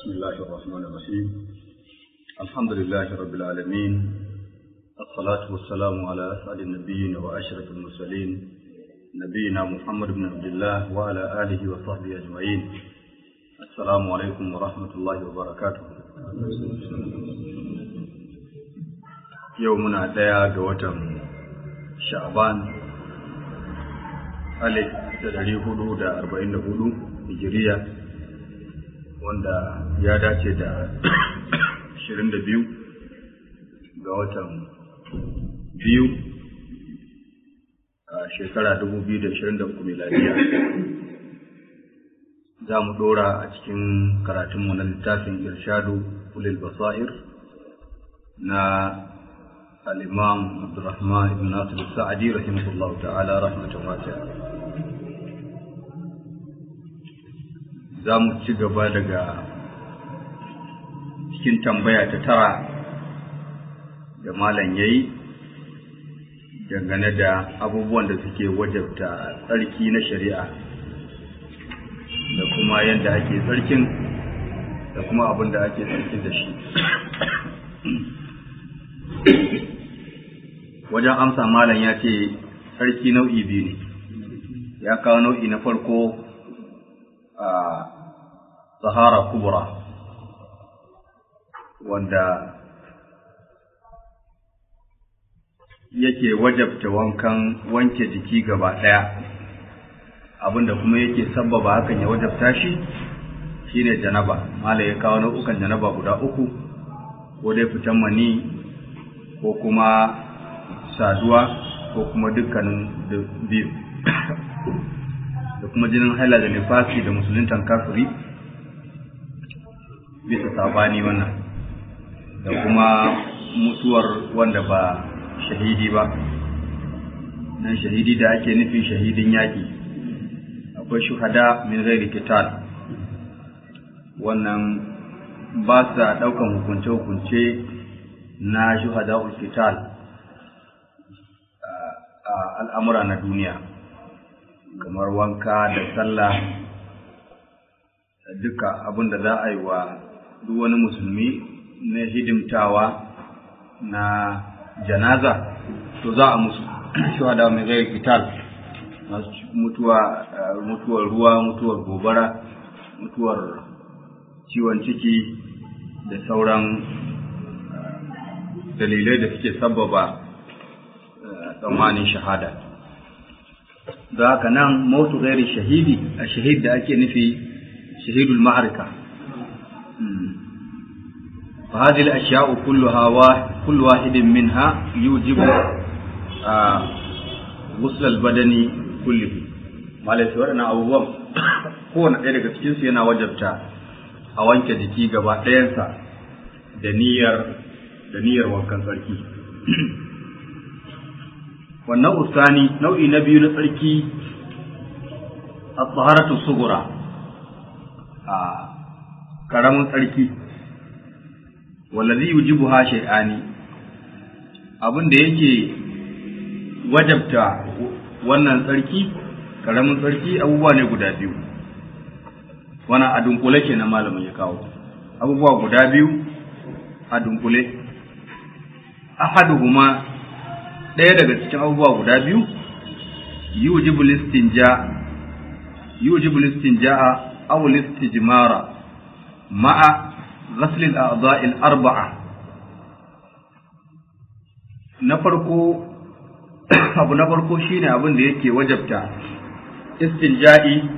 بسم الله الرحمن الرحيم الحمد لله رب العالمين الصلاة والسلام على أسعد النبيين وأشرف المرسلين نبينا محمد بن عبد الله وعلى آله وصحبه أجمعين السلام عليكم ورحمة الله وبركاته يومنا ديا جوتم شعبان alif da dari hudu da arba'in da hudu hijiriya wanda ya dace da ashirin da biyu ga watan biyu a shekara dubu biyu da ashirin da uku miladiya za mu ɗora a cikin karatunmu na littafin irshadu ulil basair na الإمام عبد الرحمن بن ناصر السعدي رحمه الله تعالى رحمة واسعة za mu ci gaba daga cikin tambaya ta tara da malam ya yi dangane da abubuwan da suke wajabta tsarki na shari'a da kuma yadda ake tsarkin da kuma abin da ake tsarkin da shi wajen amsa malam ya ce sarki nau'i biyu ne ya kawo nau'i na farko a sahara kubra wanda yake wajabta wankan wanke jiki gaba ɗaya abinda kuma yake sabbaba hakan ya wajabta shi shine janaba mala ya kawo nau'ukan janaba guda uku ko dai fitan mani ko kuma saduwa ko kuma dukkanin biyu da kuma jinin haila da nifasi da musuluntan kafiri bisa sabani wannan da kuma mutuwar wanda ba shahidi ba nan shahidi da ake nufi shahidin yaƙi akwai shuhada min ghairi qital wannan ba sa ɗaukan hukunce-hukunce na shuhada qital al'amura na duniya kamar wanka da sallah duka abin da za a yi wa duk wani musulmi na hidimtawa na janaza to za a musu shuhada mai zai kital masu mutuwa mutuwar ruwa mutuwar gobara mutuwar ciwon ciki da sauran dalilai da suke sababa tsammanin shahada da haka nan mautu gairi shahidi a shahid da ake nufi shahidul ma'arika فهذه الأشياء كلها واحد كل واحد منها يوجب غسل البدن كله ما ليس ورنا أبوام kowane ɗaya daga cikinsu yana wajabta a wanke jiki gaba ɗayansa da niyyar da niyyar wankan tsarki wannan usani nau'i na biyu na tsarki a tsaharatu sugura a karamin tsarki wallazi yujibu ha shay'ani abin da yake wajabta wannan tsarki karamin tsarki abubuwa ne guda biyu wannan a dunkule kenan malamin ya kawo abubuwa guda biyu a dunkule ahaduhuma ɗaya daga cikin abubuwa guda biyu yujibu listinja yujibu listinja'a aw listijmara ma'a ghasl al-a'dha'i al-arba'a na farko abu na farko shine abin da yake wajabta istinja'i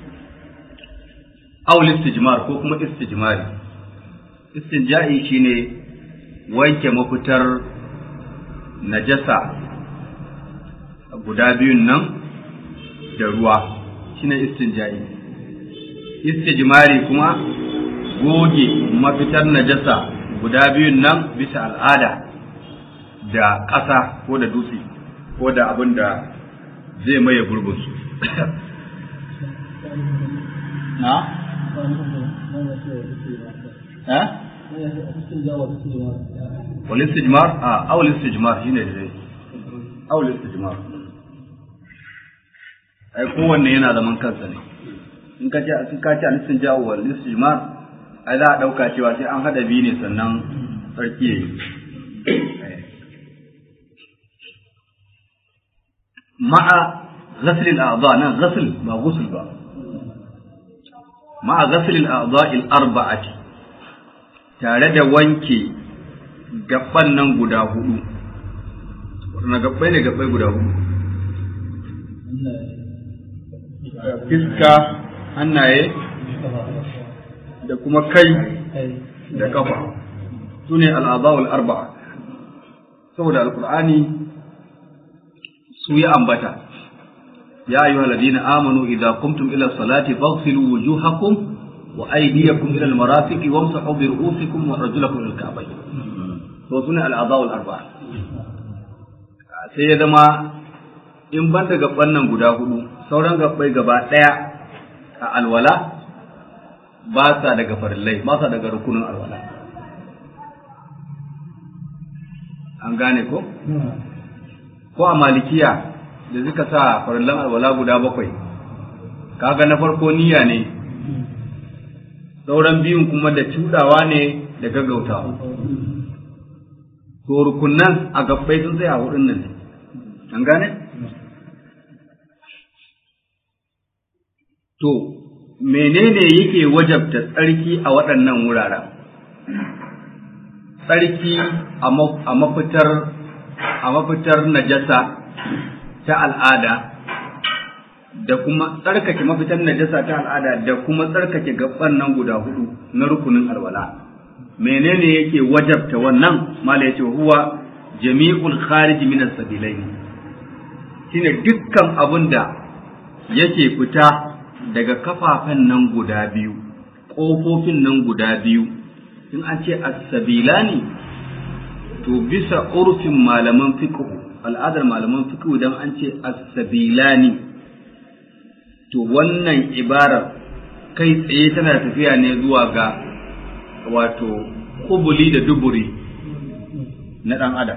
aw listijmar ko kuma istijmari istinja'i shine wanke mafitar najasa guda biyun nan da ruwa shine istinja'i istijmari kuma goge mafitar najasa guda biyun nan bisa al'ada da ƙasa ko da dutse ko da abin da zai maye gurbinsu na? ha? والاستجمار اه او الاستجمار shine dai او الاستجمار ai kowanne yana zaman kansa ne in ka ce in ka ce al-istinja wal istijmar ai za a ɗauka cewa sai an haɗa biyu ne sannan tsarki ya yi ma'a غسل الأعضاء نعم غسل ما غسل بقى مع غسل الأعضاء الأربعة tare da wanke gaban nan guda hudu na gabbai ne gabbai guda hudu fiska hannaye da kuma kai da kafa su ne al'adawul arba'a saboda alkur'ani su yi ambata يا أيها الذين آمنوا إذا قمتم إلى الصلاة فاغسلوا وجوهكم وأيديكم إلى المرافق وامسحوا برؤوسكم وأرجلكم إلى الكعبين. وسنة الأعضاء الأربعة. sai ya zama in ban da gaban nan guda hudu sauran gabbai gaba ɗaya a alwala ba sa daga farillai ba sa daga rukunin alwala an gane ko ko a malikiya da suka sa farillan alwala guda bakwai kaga na farko niyya ne sauran biyun kuma da cudawa ne da gaggautawa to rukunnan a gabbai sun tsaya hudun nan an gane to menene yake wajabta tsarki a waɗannan wuraren tsarki a mafitar a mafitar najasa ta al'ada da kuma tsarkake mafitan najasa ta al'ada da kuma tsarkake gaban nan guda hudu na rukunin alwala menene yake wajabta wannan mala yace huwa jami'ul kharij min as-sabilain shine dukkan abin da yake fita daga kafafen nan guda biyu ƙofofin nan guda biyu in an ce as-sabilani to bisa urfin malaman fiqh al'adar malaman fiqh dan an ce as-sabilani to wannan ibarar kai tsaye tana tafiya ne zuwa ga wato kubuli da duburi na ɗan adam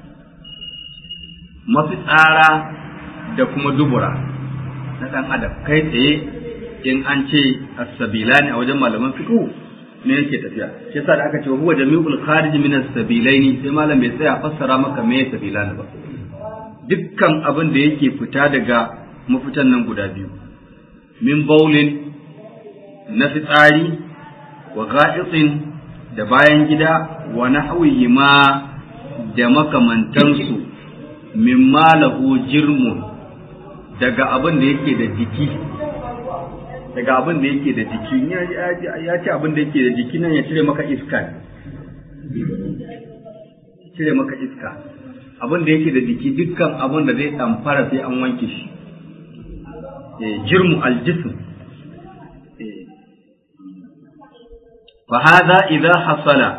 mafitsara da kuma dubura na ɗan adam kai tsaye in an ce as-sabilani a wajen malaman fiqh ne yake tafiya shi yasa da aka ce huwa jami'ul kharij min as-sabilaini sai malam bai tsaya fassara maka me sabilani ba dukkan abin da yake fita daga mafitan nan guda biyu min baulin na fitsari wa ga'itin da bayan gida wa nahwihi ma da makamantansu min malahu jirmun daga abin da yake da jiki daga abin da yake da jiki ya ce abin da yake da jiki nan ya cire maka iska cire maka iska abin da yake da jiki dukkan abin da zai ɗamfara sai an wanke shi jirmu aljism fa hadha idza hasala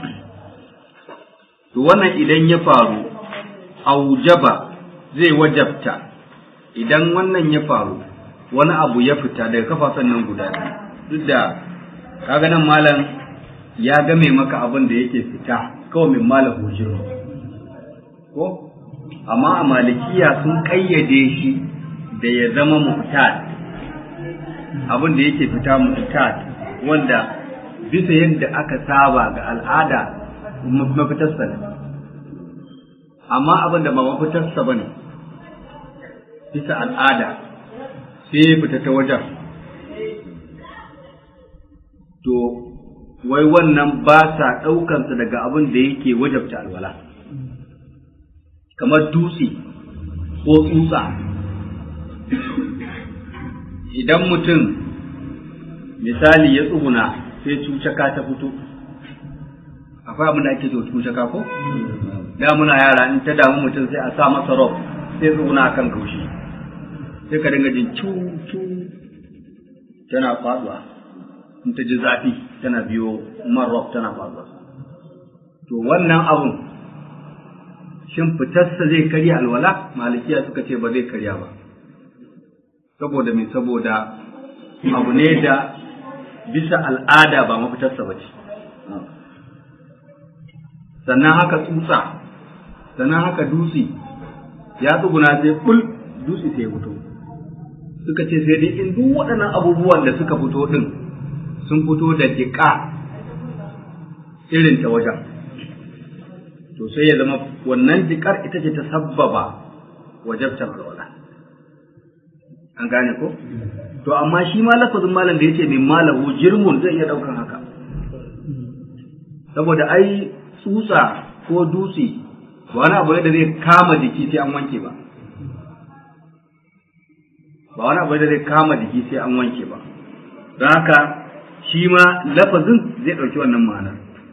to wannan idan ya faru aujaba zai wajabta idan wannan ya faru wani abu ya fita daga kafafen nan guda duk da kaga nan malam ya game maka abin da yake fita kawai min malam hujiro ko amma a malikiya sun kayyade shi da ya zama muhtad abin da yake fita muhtad wanda bisa yadda aka saba ga al'ada mafitarsa ne amma abin da ba mafitarsa ba ne bisa al'ada sai ya fita ta wajen to wai wannan ba sa ɗaukansa daga abin da yake wajabta alwala kamar dutse ko tsutsa idan mutum misali ya tsuguna sai cucaka ta fito akwai abin da ake so cucaka ko da muna yara in ta damu mutum sai a sa masa rob sai tsuguna a kan kaushi sai ka dinga jin cu cu tana faduwa in ta ji zafi tana biyo man rob tana faduwa to wannan abun shin fitarsa zai karya alwala malikiya suka ce ba zai karya ba saboda me saboda abu ne da bisa al'ada ba mafitarsa ba ce sannan haka tsutsa sannan haka dutse ya tsuguna sai bul dutse sai ya fito suka ce sai dai in duk waɗannan abubuwan da suka fito din sun fito da jiƙa irin ta wajen to sai ya zama wannan jikar ita ce ta sabbaba wajabtar alwala an gane ko to amma shi ma lafazin malam da yace min malahu jirmun zai iya daukan haka saboda ai tsutsa ko dutse ba wani abu ne da zai kama jiki sai an wanke ba ba wani abu ne da zai kama jiki sai an wanke ba don haka shi ma lafazin zai ɗauki wannan ma'ana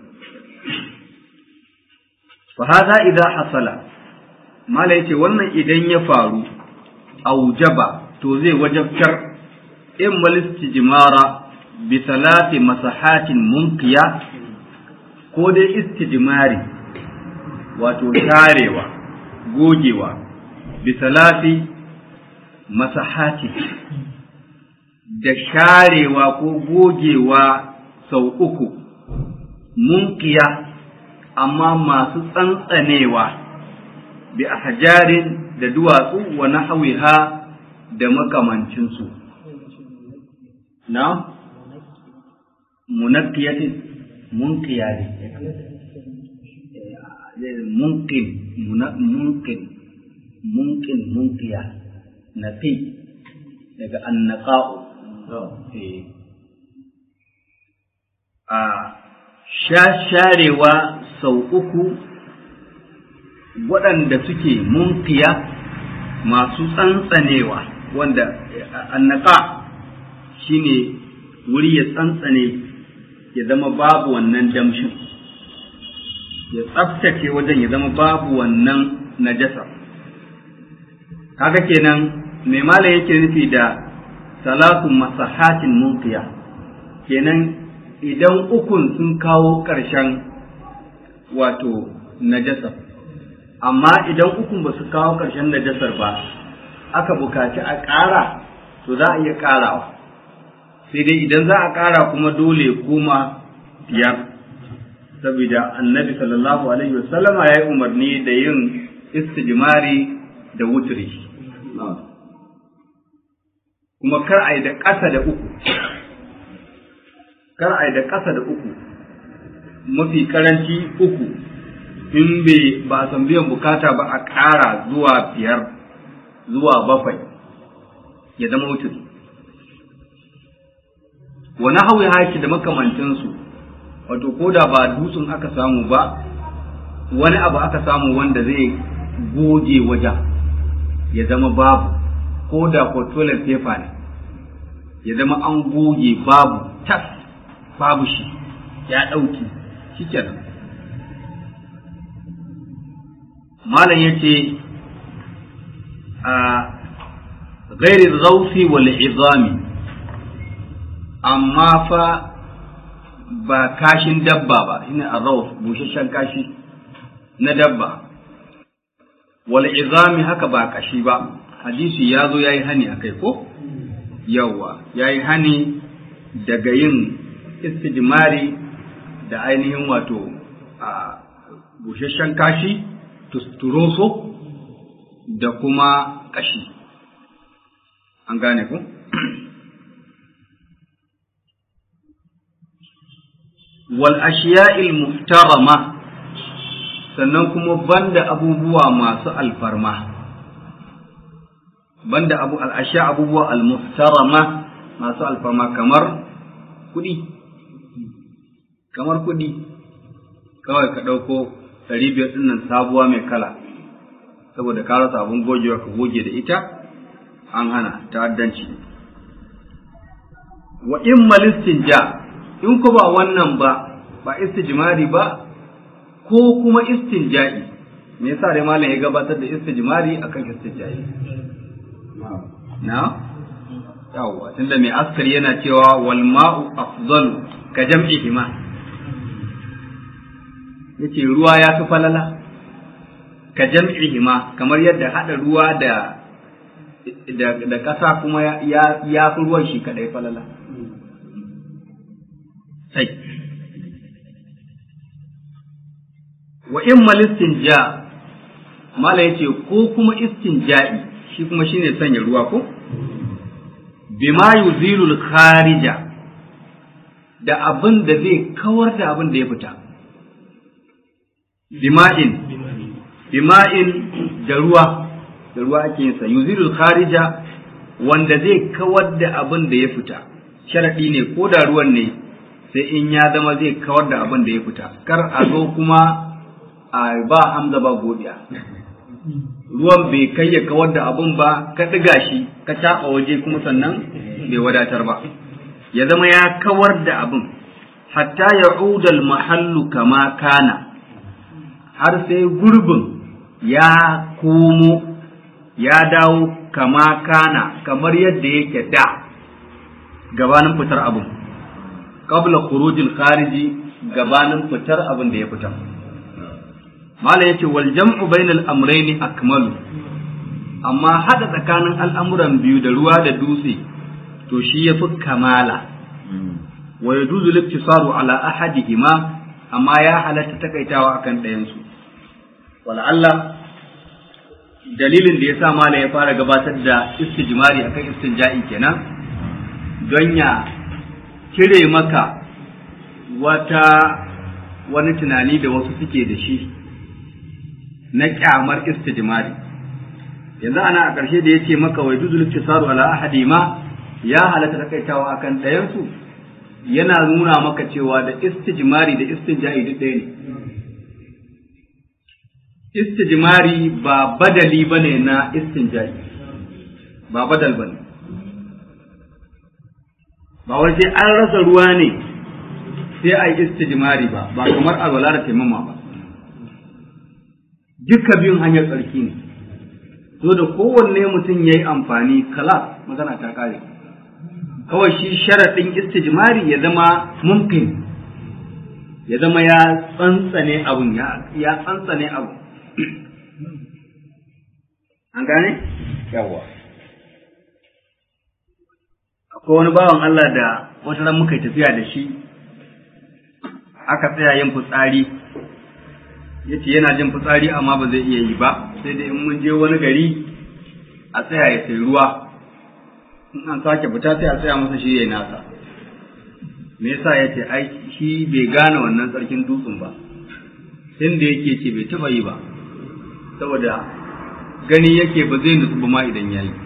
fa hadha idza hasala mala yace wannan idan ya faru aujaba to zai wajabtar in malistijmara bi salati masahatin munqiya ko dai istijmari wato tarewa gogewa bi salati masahati da sharewa ko gogewa sau uku munqiya amma masu tsantsanewa bi ahjarin da duwatsu wa nahwiha da makamancinsu na munaqqiyatin munqiya munqin munqin munqin munqiya naqi daga annaqa'u a sharewa sau uku waɗanda suke munkiya masu tsantsanewa wanda annaka shine wuri ya tsantsane ya zama babu wannan damshin ya tsaftace wajen ya zama babu wannan najasa kaga kenan mai mala yake nufi da salatu masahatin munkiya kenan idan ukun sun kawo ƙarshen wato najasa amma idan ukun ba su kawo ƙarshen najasar ba aka bukaci a ƙara to za a iya ƙarawa sai dai idan za a ƙara kuma dole kuma biyar saboda annabi sallallahu alaihi wasallama ya yi umarni da yin istijmari da wuturi kuma kar a yi da ƙasa da uku kar a yi da ƙasa da uku mafi karanci uku in bai ba a san biyan bukata ba a ƙara zuwa biyar zuwa bakwai ya zama wutar wani hauyi haki da makamancinsu wato ko da ba dutsen aka samu ba wani abu aka samu wanda zai goge wajen ya zama babu ko da ko toilet paper ne ya zama an goge babu tas babu shi ya ɗauki shi kenan malam ya ce a gairi zaufi wal izami amma fa ba kashin dabba ba shine arrauf busasshen kashi na dabba wal izami haka ba kashi ba hadisi ya zo ya yi hani a kai ko yawa ya yi hani daga yin istijmari da ainihin wato a busasshen kashi tusturoso da kuma kashi an gane ku wal ashiya'il muhtarama sannan kuma banda abubuwa masu alfarma banda abu al'ashiya abubuwa al-muhtarama masu alfarma kamar kuɗi kamar kuɗi kawai ka ɗauko ɗari biyar ɗin nan sabuwa mai kala saboda ka rasa abin gogewa ka goge da ita an hana ta'addanci wa in malistin ja in ko ba wannan ba ba istijmari ba ko kuma istinja'i me yasa dai malam ya gabatar da istijmari akan istinja'i na yawwa tunda mai askari yana cewa wal ma'u afdalu ka jam'ihima yace ruwa ya fi falala ka jam'ihima kamar yadda hada ruwa da da da kasa kuma ya ya fi ruwan shi kadai falala sai wa in mal istinja mala yace ko kuma istinja'i shi kuma shine sanya ruwa ko bima yuzilul kharija da abin da zai kawar da abin da ya fita bima'in bima'in da ruwa da ruwa ake yin sa yuzilul kharija wanda zai kawar da abin da ya fita sharadi ne ko da ruwan ne sai in ya zama zai kawar da abin da ya fita kar a zo kuma a ba hamza ba godiya ruwan bai kai ya kawar da abin ba ka ɗiga shi ka taɓa waje kuma sannan bai wadatar ba ya zama ya kawar da abin hatta ya udal mahallu kama kana har sai gurbin ya komo ya dawo kama kana kamar yadda yake da gabanin fitar abin qabla khurujil khariji gabanin fitar abin da ya fita mala yace wal jam'u bainal amrayni akmalu amma hada tsakanin al'amuran biyu da ruwa da dutse to shi yafi kamala wa yajuzu liktisaru ala ahadihima amma ya halatta takaitawa akan ɗayan su wala Allah dalilin da yasa mala ya fara gabatar da istijmari akan istinja'i kenan don ya cire maka wata wani tunani da wasu suke da shi na kyamar istijmari yanzu ana a ƙarshe da ya ce maka wai duzul tisaru ala ahadi ma ya halatta takaitawa akan ɗayansu yana nuna maka cewa da istijmari da istinja'i duk ɗaya ne istijmari ba badali bane na istinja'i ba badal bane ba wai sai an rasa ruwa ne sai a yi istijmari ba ba kamar alwala da taimama ba duka biyun hanyar tsarki ne so da kowanne mutum ya yi amfani kala magana ta kare kawai shi sharaɗin istijmari ya zama mumkin ya zama ya tsantsane abun ya tsantsane abu an gane yawa akwai wani bawan Allah da wata ran muka yi tafiya da shi aka tsaya yin fitsari ya ce yana jin fitsari amma ba zai iya yi ba sai dai in mun je wani gari a tsaya ya sai ruwa in an sake fita sai a tsaya masa shi ya nasa me yasa ya ce ai shi bai gane wannan tsarkin dutsen ba tun da yake ce bai taba yi ba saboda gani yake ba zai nutsu ba ma idan ya yi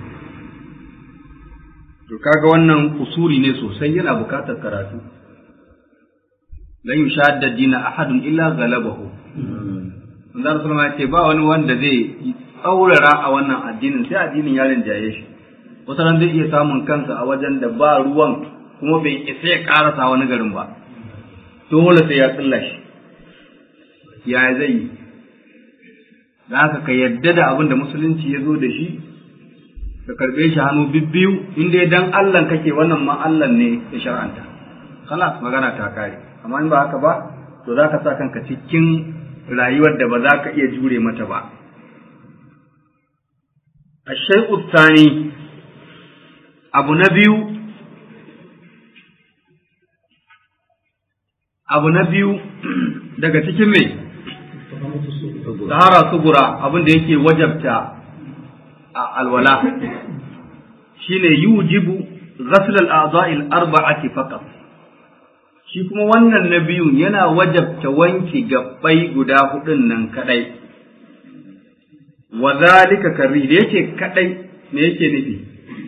to kaga wannan usuri ne sosai yana bukatar karatu lan yushadda dina ahadun illa galabahu manzo sallama ya ce ba wani wanda zai tsaurara a wannan addinin sai addinin ya rinjaye shi wata ran zai iya samun kansa a wajen da ba ruwan kuma bai isa ya karasa wani garin ba dole sai ya tsilla shi ya zai yi da haka ka yadda da abin da musulunci ya zo da shi ka karbe shi hannu bibbiyu inda dan Allah kake wannan ma Allah ne ya shar'anta khalas magana ta kare amma in ba haka ba to za ka sa kanka cikin rayuwar da ba za ka iya jure mata ba الشيء الثاني abu na biyu abu na biyu daga cikin mai tahara sugura abin da yake wajabta a alwala shine yujibu ghasl al-a'dha'i al-arba'ati faqat shi kuma wannan na biyun yana wajabta wanke gabbai guda hudun nan kadai wa zalika karri da yake kadai me yake nufi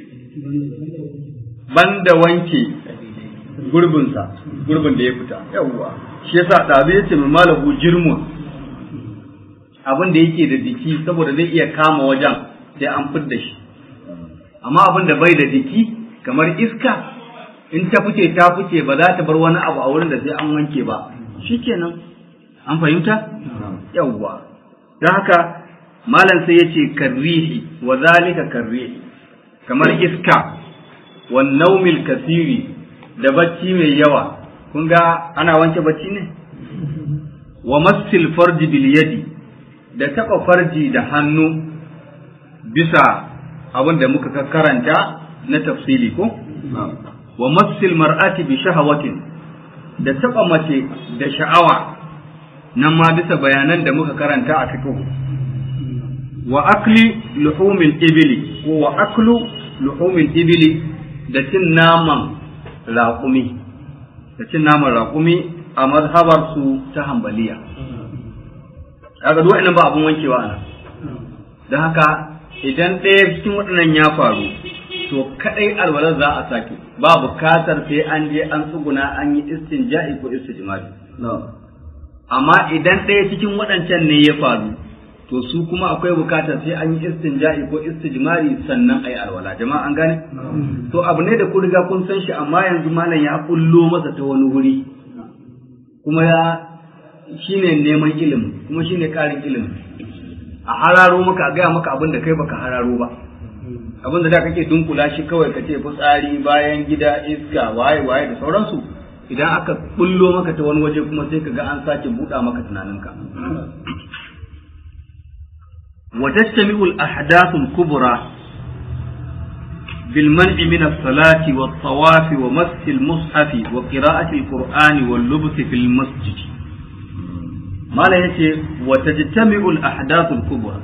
banda wanke gurbinsa gurbin da ya fita yawwa shi yasa ɗazu yace mai malahu jirmun abin da yake da jiki saboda zai iya kama wajen sai an fidda shi amma abin da bai da jiki kamar iska in ta fice ta fice ba za ta bar wani abu a wurin da sai an wanke ba shikenan an fahimta yawwa don haka malam sai yace karrihi wa zalika karrihi kamar iska wa naumil kasiri da bacci mai yawa kun ga ana wanke bacci ne wa massil farji bil yadi da taba farji da hannu bisa abin da muka karanta na tafsili ko wa massil mar'ati bi shahawatin da taba mace da sha'awa nan ma bisa bayanan da muka karanta a fiqh wa akli luhumil ibili ko wa aklu luhumil ibili da cin naman raƙumi da cin naman raƙumi a mazhabar su ta hambaliya kaga duk wa'annan ba abun wankewa ana don haka idan ɗaya cikin waɗannan ya faru to kadai alwalar za a sake ba bukatar sai an je an tsuguna an yi istinja'i ko istijmari amma idan ɗaya cikin waɗancan ne ya faru to su kuma akwai bukatar sai an yi istinja'i ko istijmari sannan a yi alwala jama'a an gane to abu ne da ku riga kun san shi amma yanzu malam ya kullo masa ta wani wuri kuma ya shine neman ilimi kuma shine ƙarin ilimi a hararo maka a gaya maka abin da kai baka hararo ba abin da da kake dunkula shi kawai ka ce fitsari bayan gida iska waye waye da sauransu idan aka bullo maka ta wani waje kuma sai ka ga an sake buɗa maka tunaninka وتجتمع الأحداث الكبرى بالمنع من الصلاة والطواف ومس المصحف وقراءة القرآن واللبس في المسجد ما لا يتي وتجتمع الأحداث الكبرى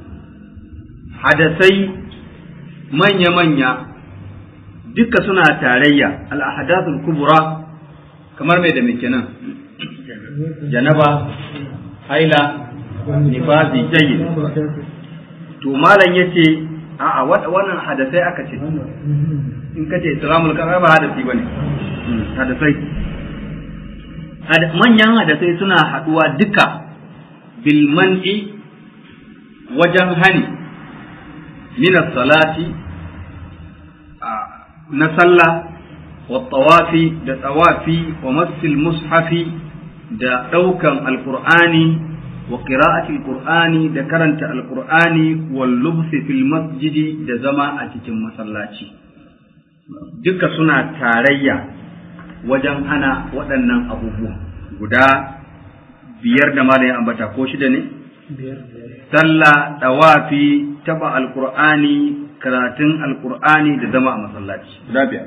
حدثي من يمن duka suna tarayya al-ahdathul kubra kamar mai da kenan janaba haila nifasi jayyid to malam yace a'a wannan hadasai aka ce in kace islamul kafa ba hadasi bane hadasai manyan hadasai suna haduwa duka bil man'i wajen hani min salati na sallah wa tawafi da tawafi wa masil mushafi da daukan alqur'ani وقراءة القرآن ذكرنت القرآن واللبس في المسجد da zama a cikin masallaci duka suna tarayya wajen hana waɗannan abubuwa guda biyar da malam ya ambata ko shida ne sallah dawafi taba alqur'ani karatun alqur'ani da zama a masallaci guda biyar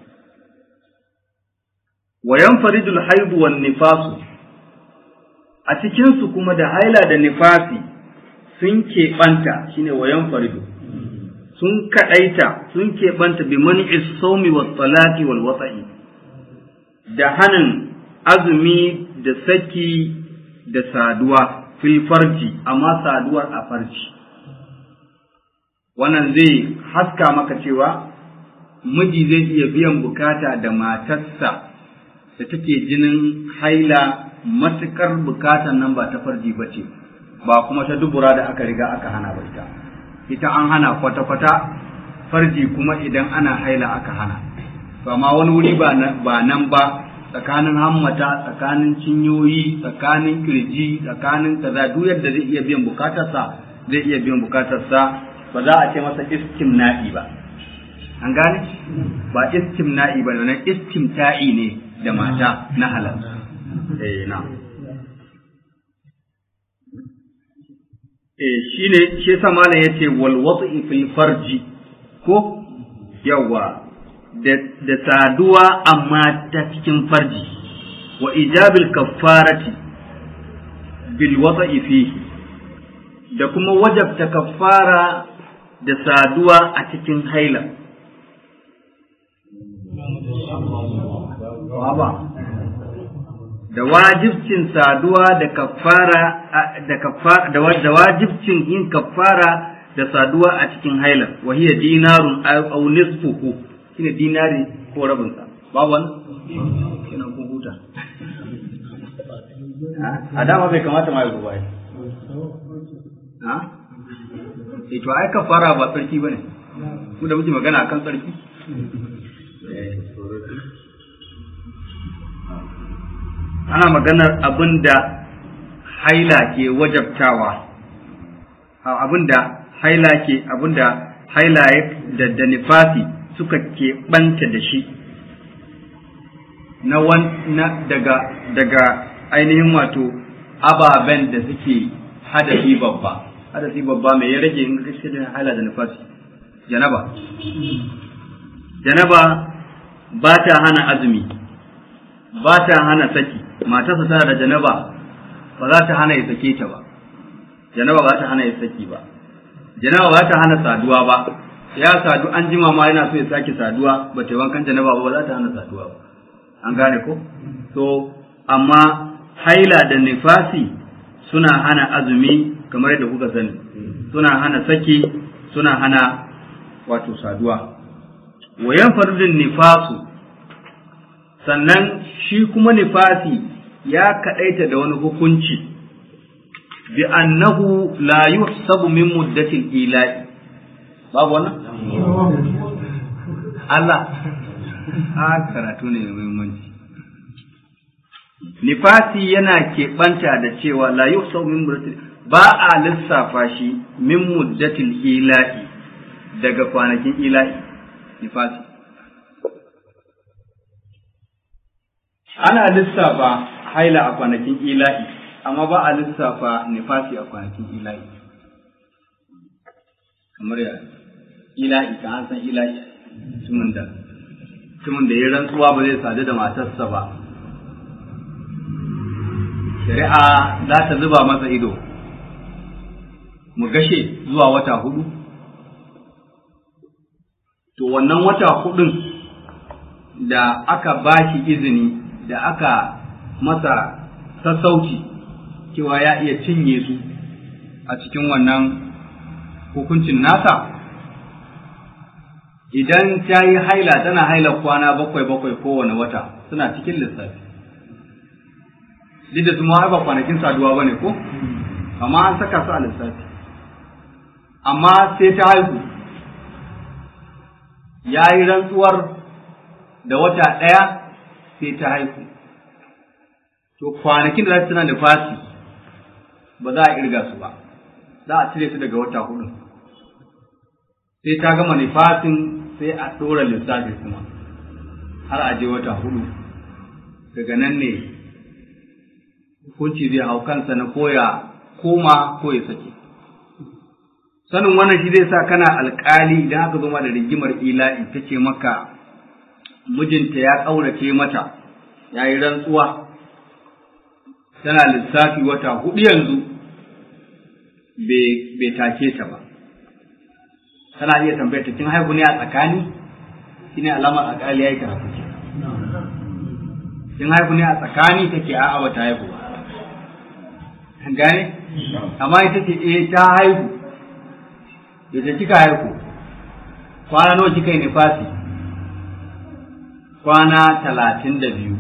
wa yanfaridu alhaidu wan nifasu a cikinsu kuma da haila da nifasi sun keɓanta shine wayan faridu sun kaɗaita sun keɓanta bi mani isomi wa talaki wal watsa'i da hanin azumi da saki da saduwa fil farji amma saduwar a farji wannan zai haska maka cewa miji zai iya biyan bukata da matarsa da take jinin haila matukar bukatan nan ba ta farji ba ce ba kuma ta dubura da aka riga aka hana ba ita ita an hana kwata-kwata farji kuma idan ana haila aka hana to amma wani wuri ba nan ba tsakanin hammata tsakanin cinyoyi tsakanin kirji tsakanin kaza duk yadda zai iya biyan bukatarsa zai iya biyan bukatarsa ba za a ce masa istimna'i ba an gane ba istimna'i ba nan istimta'i ne da mata na halal eh na eh shine shi yasa malam yace wal wat'i fil farji ko yawa da da saduwa amma ta cikin farji wa ijabil kaffarati bil wat'i fihi da kuma wajabta kaffara da saduwa a cikin haila ba da wajibcin saduwa da kafara da kafara da wajibcin yin kafara da saduwa a cikin haila wa hiya dinarun aw nisfuhu shine dinari ko rabin sa ba wannan kina kun huta a dama bai kamata ma ya ruwa ha eh to ai kafara ba sarki bane ku da muke magana akan sarki ana maganar abin da haila ke wajabtawa abin da haila ke abin da haila da da nifasi suka ke banta da shi na wan na daga daga ainihin wato ababen da suke hadasi babba hadasi babba mai ya rage in gaske da haila da nifasi janaba janaba ba ta hana azumi ba ta hana saki matarsa tana da janaba ba za ta hana ya sake ta ba janaba ba ta hana ya saki ba janaba ba ta hana saduwa ba ya sadu an jima ma yana so ya sake saduwa ba ta wankan janaba ba ba za ta hana saduwa ba an gane ko to amma haila da nifasi suna hana azumi kamar yadda kuka sani suna hana saki suna hana wato saduwa wa yanfarudin nifasu sannan shi kuma nifasi ya kaɗaita da wani hukunci bi annahu la yuhsabu min muddatil ila'i babu wannan Allah a karatu ne mai muhimmanci nifasi yana keɓanta da cewa la yuhsabu min muddatil ba a lissafa shi min muddatil ila'i daga kwanakin ila'i nifasi ana lissafa haila a kwanakin ila'i amma ba a lissafa nifasi a kwanakin ila'i kamar ya ila'i ka an san ila'i mutumin da mutumin da ya rantsuwa ba zai sadu da matarsa ba shari'a za ta zuba masa ido mu gashe zuwa wata hudu to wannan wata hudun da aka ba shi izini da aka masa sassauci cewa ya iya cinye su a cikin wannan hukuncin nasa idan ta yi haila tana haila kwana bakwai bakwai kowane wata suna cikin lissafi duk da su ma ba kwanakin saduwa ba ne ko amma an saka su a lissafi amma sai ta haihu ya yi rantsuwar da wata ɗaya sai ta haihu to kwanakin da za su tana da fasi ba za a irga su ba za a cire su daga wata hudu sai ta gama nifasin sai a ɗora lissafi kuma har a je wata hudu daga nan ne hukunci zai hau kansa na koya koma ko ya sake sanin wannan shi zai sa kana alkali idan aka zo ma da rigimar ila'i ta ce maka mijinta ya ƙaurace mata ya yi rantsuwa tana lissafi wata hudu yanzu bai take ta ba tana iya tambayar ta kin haihu ne a tsakani shine alamar alkali ya yi karatu ke kin haihu ne a tsakani take a'a ba ta haihu ba gane amma ita ce eh ta haihu da kika haihu kwana nawa kika yi nifasi kwana talatin da biyu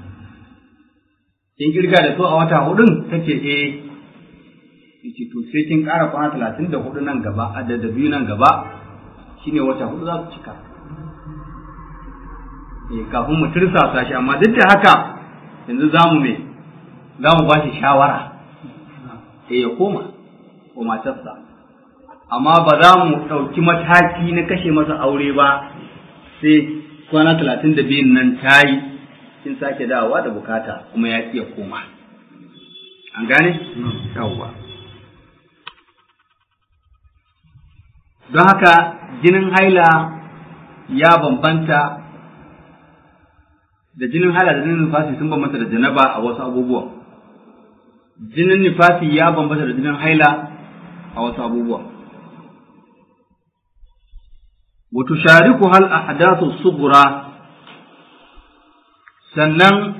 kin kirga da so a wata hudun ta ce eh yace to sai kin ƙara kwana talatin da hudu nan gaba a da biyu nan gaba shine wata hudu za su cika eh kafin mu tirsasa shi amma duk da haka yanzu za mu me za mu ba shi shawara eh ya koma ko matarsa amma ba za mu ɗauki mataki na kashe masa aure ba sai kwana talatin da biyun nan ta yi kin sake dawowa da bukata kuma ya iya koma an gane? yawwa don haka jinin haila ya bambanta da jinin haila da jinin nufasi sun bambanta da janaba a wasu abubuwa jinin nufasi ya bambanta da jinin haila a wasu abubuwa وتشاركها الأحداث الصغرى sannan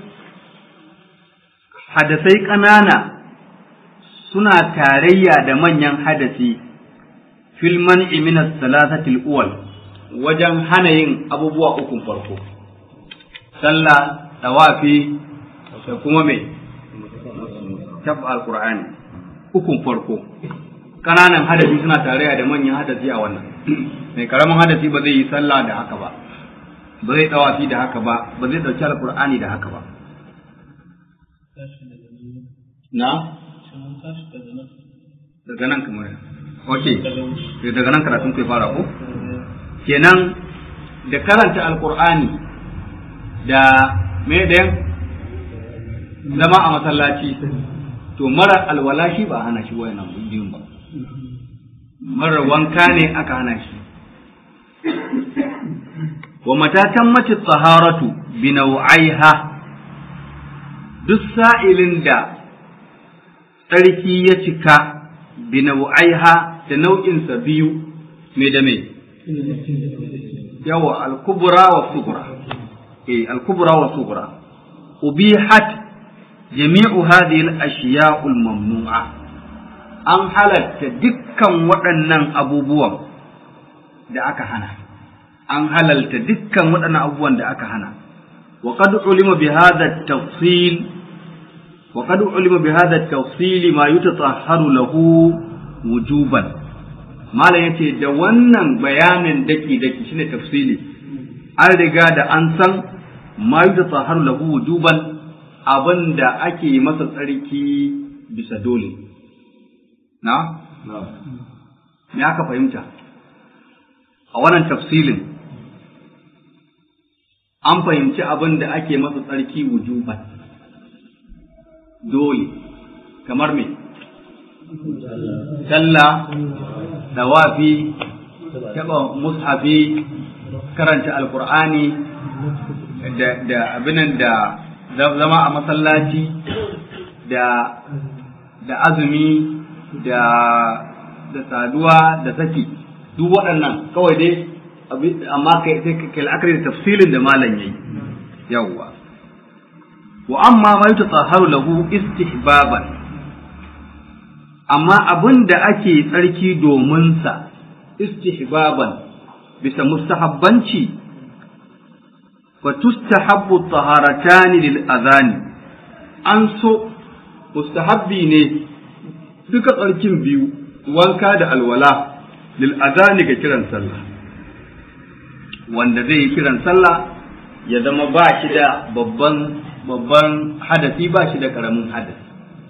hadasai ƙanana suna tarayya da manyan hadasi fil man'i min as-salasatil uwal wajen hana yin abubuwa ukun farko sallah tawafi da kuma mai tabba alqur'ani ukun farko ƙananan hadasi suna tarayya da manyan hadasi a wannan mai karamin hadasi ba zai yi sallah da haka ba ba zai tawafi da haka ba ba zai dauki alqur'ani da haka ba na daga nan kamar ok daga nan karatun kai fara ko kenan da karanta alqur'ani da me da zama a masallaci to mara alwala shi ba hana shi wayannan biyun ba mara wanka ne aka hana shi wa mata tammati taharatu bi nau'aiha duk sa'ilin da tsarki ya cika bi nau'aiha da nau'insa biyu me da me yawa al-kubra wa sughra eh al-kubra wa sughra ubihat jami'u hadhihi al-ashiya'u al-mamnu'a an halatta dukkan waɗannan abubuwan da aka hana an halalta dukkan waɗannan abubuwan da aka hana wa qad ulima bi hadha at-tafsil wa qad ulima bi hadha at-tafsil ma yutatahharu lahu wujuban malam yace da wannan bayanin daki daki shine tafsili an riga da an san ma yutatahharu lahu wujuban abinda ake masa tsarki bisa dole na me aka fahimta a wannan tafsilin an fahimci abin da ake masa tsarki wujuban dole kamar me sallah dawafi taɓa mushafi karanta alkur'ani da abinan da zama a masallaci da da azumi da da saduwa da saki duk waɗannan kawai dai amma kai sai kai la'akari da tafsilin da malam yayi yawwa wa amma ma yutatahharu lahu istihbaban amma abin da ake tsarki domin sa istihbaban bisa mustahabbanci wa tustahabbu taharatani lil adhani an so mustahabbi ne duka tsarkin biyu wanka da alwala lil adhani ga kiran sallah wanda zai yi kiran sallah ya zama ba shi da babban babban hadasi ba shi da karamin hadasi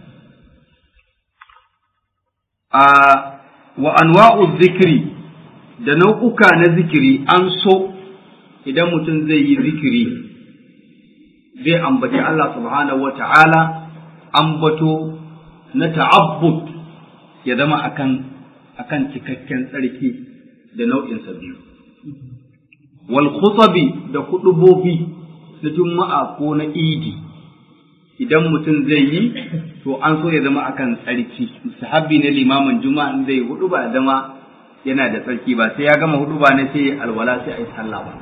a wa anwa'u zikiri da nau'uka na zikiri an so idan mutum zai yi zikiri zai ambaci Allah subhanahu wa ta'ala ambato na ta'abbud ya zama akan akan cikakken tsarki da nau'insa biyu wal khutabi da hudubobi na juma'a ko na idi idan mutum zai yi to an so ya zama akan tsarki mustahabbi ne limamin juma'a in zai hudu ba zama yana da tsarki ba sai ya gama hudu ba ne sai alwala sai ayi sallah ba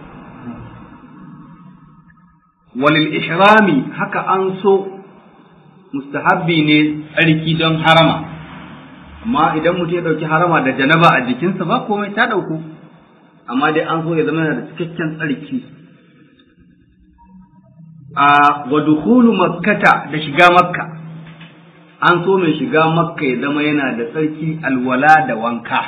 walil ihrami haka an so mustahabbi ne tsarki don harama amma idan mutum ya dauki harama da janaba a jikinsa ba komai ta dauko amma dai an so ya zama yana da cikakken tsarki a wa dukhulu makkata da shiga makka an so mai shiga makka ya zama yana da tsarki alwala da wanka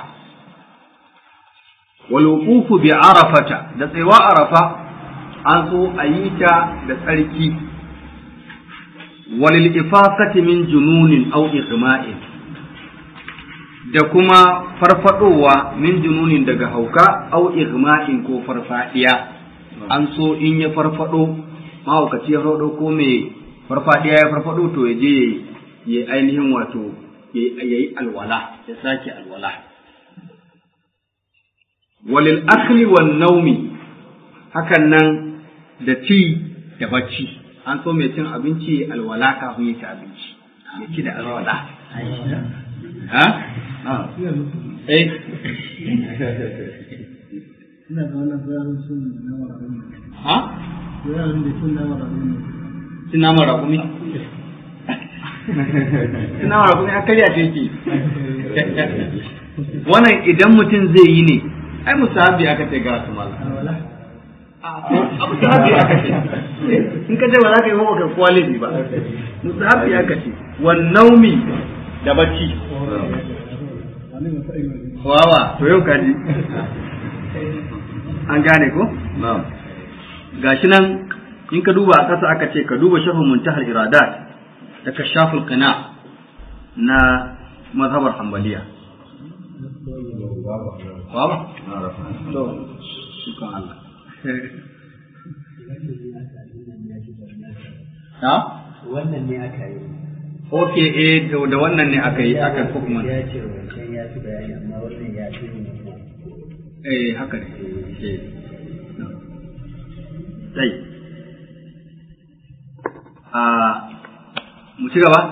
wal wuqufu bi arafata da tsayuwa arafa an so a yi ta da tsarki walil ifasati min jununin aw ighma'in da kuma farfadowa min jununin daga hauka au igma'in ko farfadiya an so in ya farfado mahaukaci ya farfado ko mai farfadiya ya farfado to ya je ya ainihin wato ya yi alwala ya sake alwala walil akli wan naumi hakan nan da ci da bacci an so mai cin abinci alwala kafin ya ci abinci ya ci da alwala ha eh ina da wannan bayanin sun na marabuni ha bayanin da sun na marabuni cin naman rakumi cin naman rakumi an karya ce yake wannan idan mutum zai yi ne ai musahabi aka ce ga su mala alwala abu sahabi aka ce in ka ce ba za ka yi ba ka kwalifi ba musahabi aka ce wan naumi da bacci wani masu ilmi wawa to yau kaji an gane ko gashi nan in ka duba a ƙasa aka ce ka duba shafin muntahar iradat da kashaful qina na mazhabar hanbaliya wawa to shukan Allah ha wannan ne aka yi ok eh da da wannan ne aka yi aka hukuman ya ce wancan ya fi bayani amma wannan ya fi yin wannan eh haka ne eh sai a mu ci gaba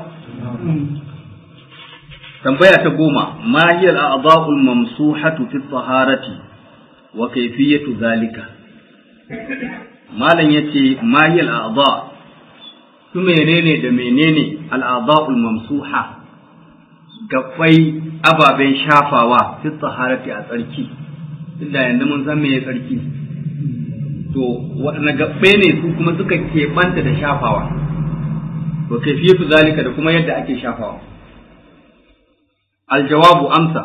tambaya ta goma ma hiya al-a'dha'ul mamsuhatu fi taharati wa kayfiyatu zalika malam yace ma hiya al-a'dha su menene da menene al'adha'ul mamsuha gabbai ababen shafawa fi tsaharati a tsarki inda yanzu mun san meye tsarki to waɗanne gabbai ne su kuma suka keɓanta da shafawa to kaifiyatu zalika da kuma yadda ake shafawa aljawabu amsa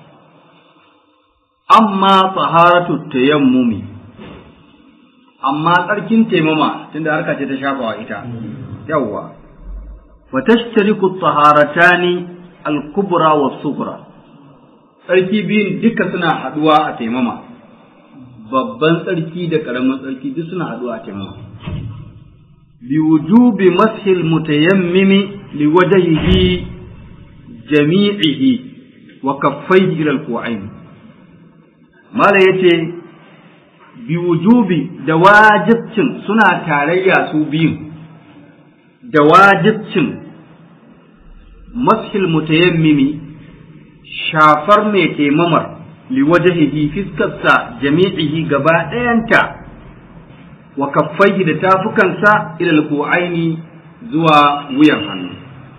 amma taharatu tayammumi amma tsarkin taimama tunda harka ce ta shafawa ita yawwa wa tashtariku taharatani al-kubra wa sughra tsarki biyun duka suna haduwa a taimama babban tsarki da karamin tsarki duk suna haduwa a taimama bi wujubi mashil mutayammimi li wajhihi jami'ihi wa kaffaihi ila al-ku'ain mala yace bi wujubi da wajibcin suna tarayya su biyun da wajibcin mashil mutayammimi shafar mai taimamar liwajahihi fiskarsa jami'ihi gaba ɗayanta wa kaffaihi da tafukansa ilal ku'aini zuwa wuyan hannu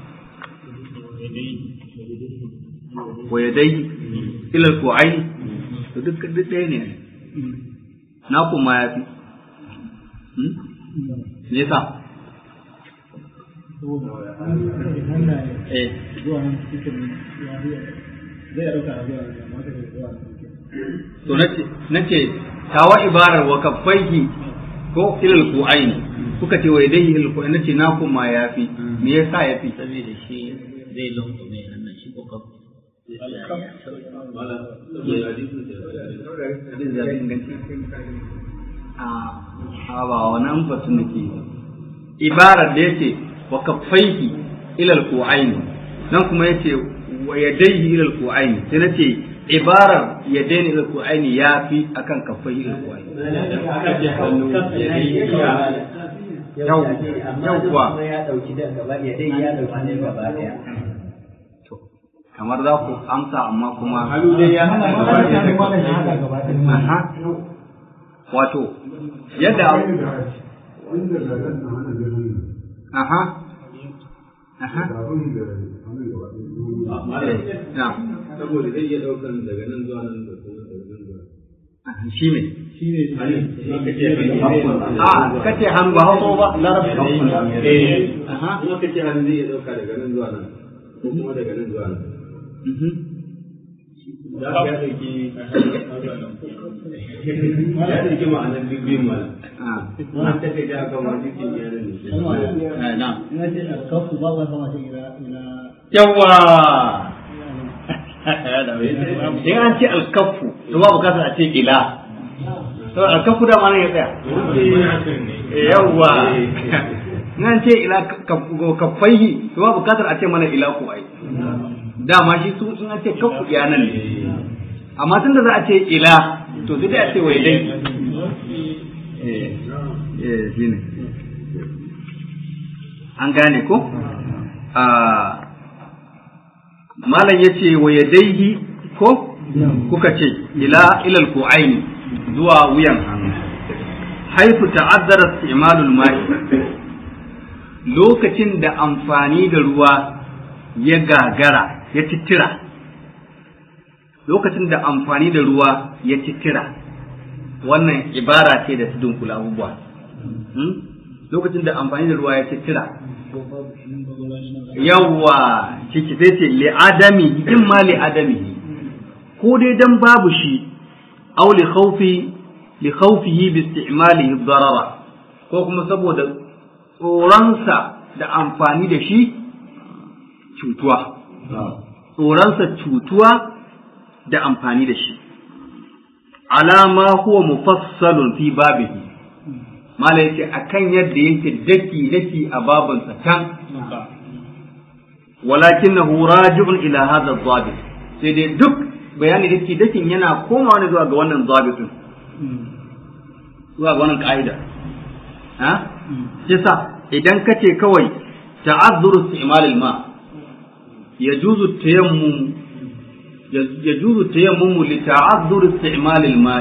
wa yadai ilal ku'aini to duk duk ɗaya ne na kuma ya fi me yasa eh zuwa nan cikin ya fi zai ɗauka a zuwa nan amma kai zuwa nan cikin to nace nace tawa ibarar wa kaffaihi ko ilal ku'aini kuka ce wa yadayhi ilal ku'aini nace na kuma yafi me yasa yafi saboda shi zai lungume hannun shi ko kaf a ba wannan batu nake ibarar da yace wa kaffaihi ilal ku'aini nan kuma yace wa yadayhi ilal ku'aini sai nace ibarar yadaini ilal ku'aini yafi akan kaffaihi ilal ku'aini Yau- yauwa. amma ya dauki da gaba ya dai ya dauki ne gaba daya to kamar za ku amsa amma kuma Aha. wato yadda aha aha eh, na'am saboda zai iya daukan daga nan zuwa nan da kuma daga nan zuwa Aha, shi ne a a kace hannu ba hausa ba larabci eh aha kuma kace hannu zai iya dauka daga nan zuwa nan ko kuma daga nan zuwa nan mhm. za ka ya dauki ya dauki ma'anar duk biyun mana Ah, an ta kai da kan wani cikin yaran ne eh, na'am ina ce alkafu ba wa sama ce ila ila yawa in an ce alkafu to ba bukatar a ce ila to alkafu da ma nan ya tsaya yawa in an ce ila kafaihi to ba bukatar a ce mana ila ko ai dama shi su in an ce kafu ya nan ne amma tun da za a ce ila to sai dai a ce wai dai eh eh shine an gane ko a malam yace wa yadaihi ko kuka ce ila ilal ku'aini zuwa wuyan hannu haifu ta'azzara istimalul ma'i lokacin da amfani da ruwa ya gagara ya tittira lokacin da amfani da ruwa ya tittira wannan ibara ce da ta dunkula abubuwa Hmm? lokacin da amfani da ruwa ya tittira yawwa ciki sai ce li adami in ma li adami ko dai dan babu shi aw li khawfi li khawfihi bi isti'malihi darara ko kuma saboda tsoronsa da amfani da shi cutuwa tsoronsa cutuwa da amfani da shi alama huwa mufassalun fi babihi mala yace akan yadda yake daki daki a babansa can walakinahu raji'un ila hadha adh-dhabit sai dai duk bayani dake dakin yana komawa ne zuwa ga wannan dhabitin zuwa ga wannan ka'ida ha yasa idan kace kawai ta'azzuru isti'mal al-ma yajuzu tayammum yajuzu tayammum li ta'azzur isti'mal al-ma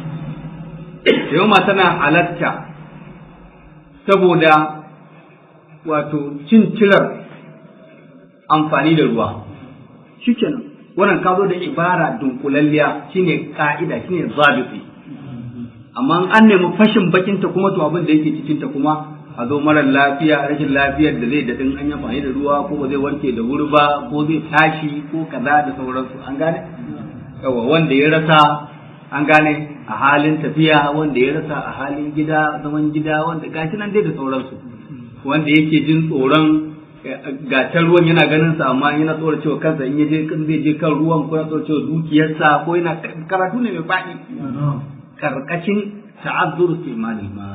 yawma tana halatta saboda wato cin cirar amfani da ruwa shikenan wannan ka zo da ibara dunkulalliya shine ka'ida shine zabiti amma an nemi fashin bakinta kuma to abin da yake cikinta kuma a zo marar lafiya rashin lafiyar da zai daɗin an yi amfani da ruwa ko ba zai warke da wuri ba ko zai tashi ko kaza da sauransu an gane yawa wanda ya rasa an gane a halin tafiya wanda ya rasa a halin gida zaman gida wanda gashi nan dai da sauransu wanda yake jin tsoron gatar ruwan yana ganin sa amma yana tsoron cewa kansa in yaje kan zai je kan ruwan ko yana tsoron cewa dukiyarsa ko yana karatu ne mai faɗi karkashin ta'azzur istimalil ma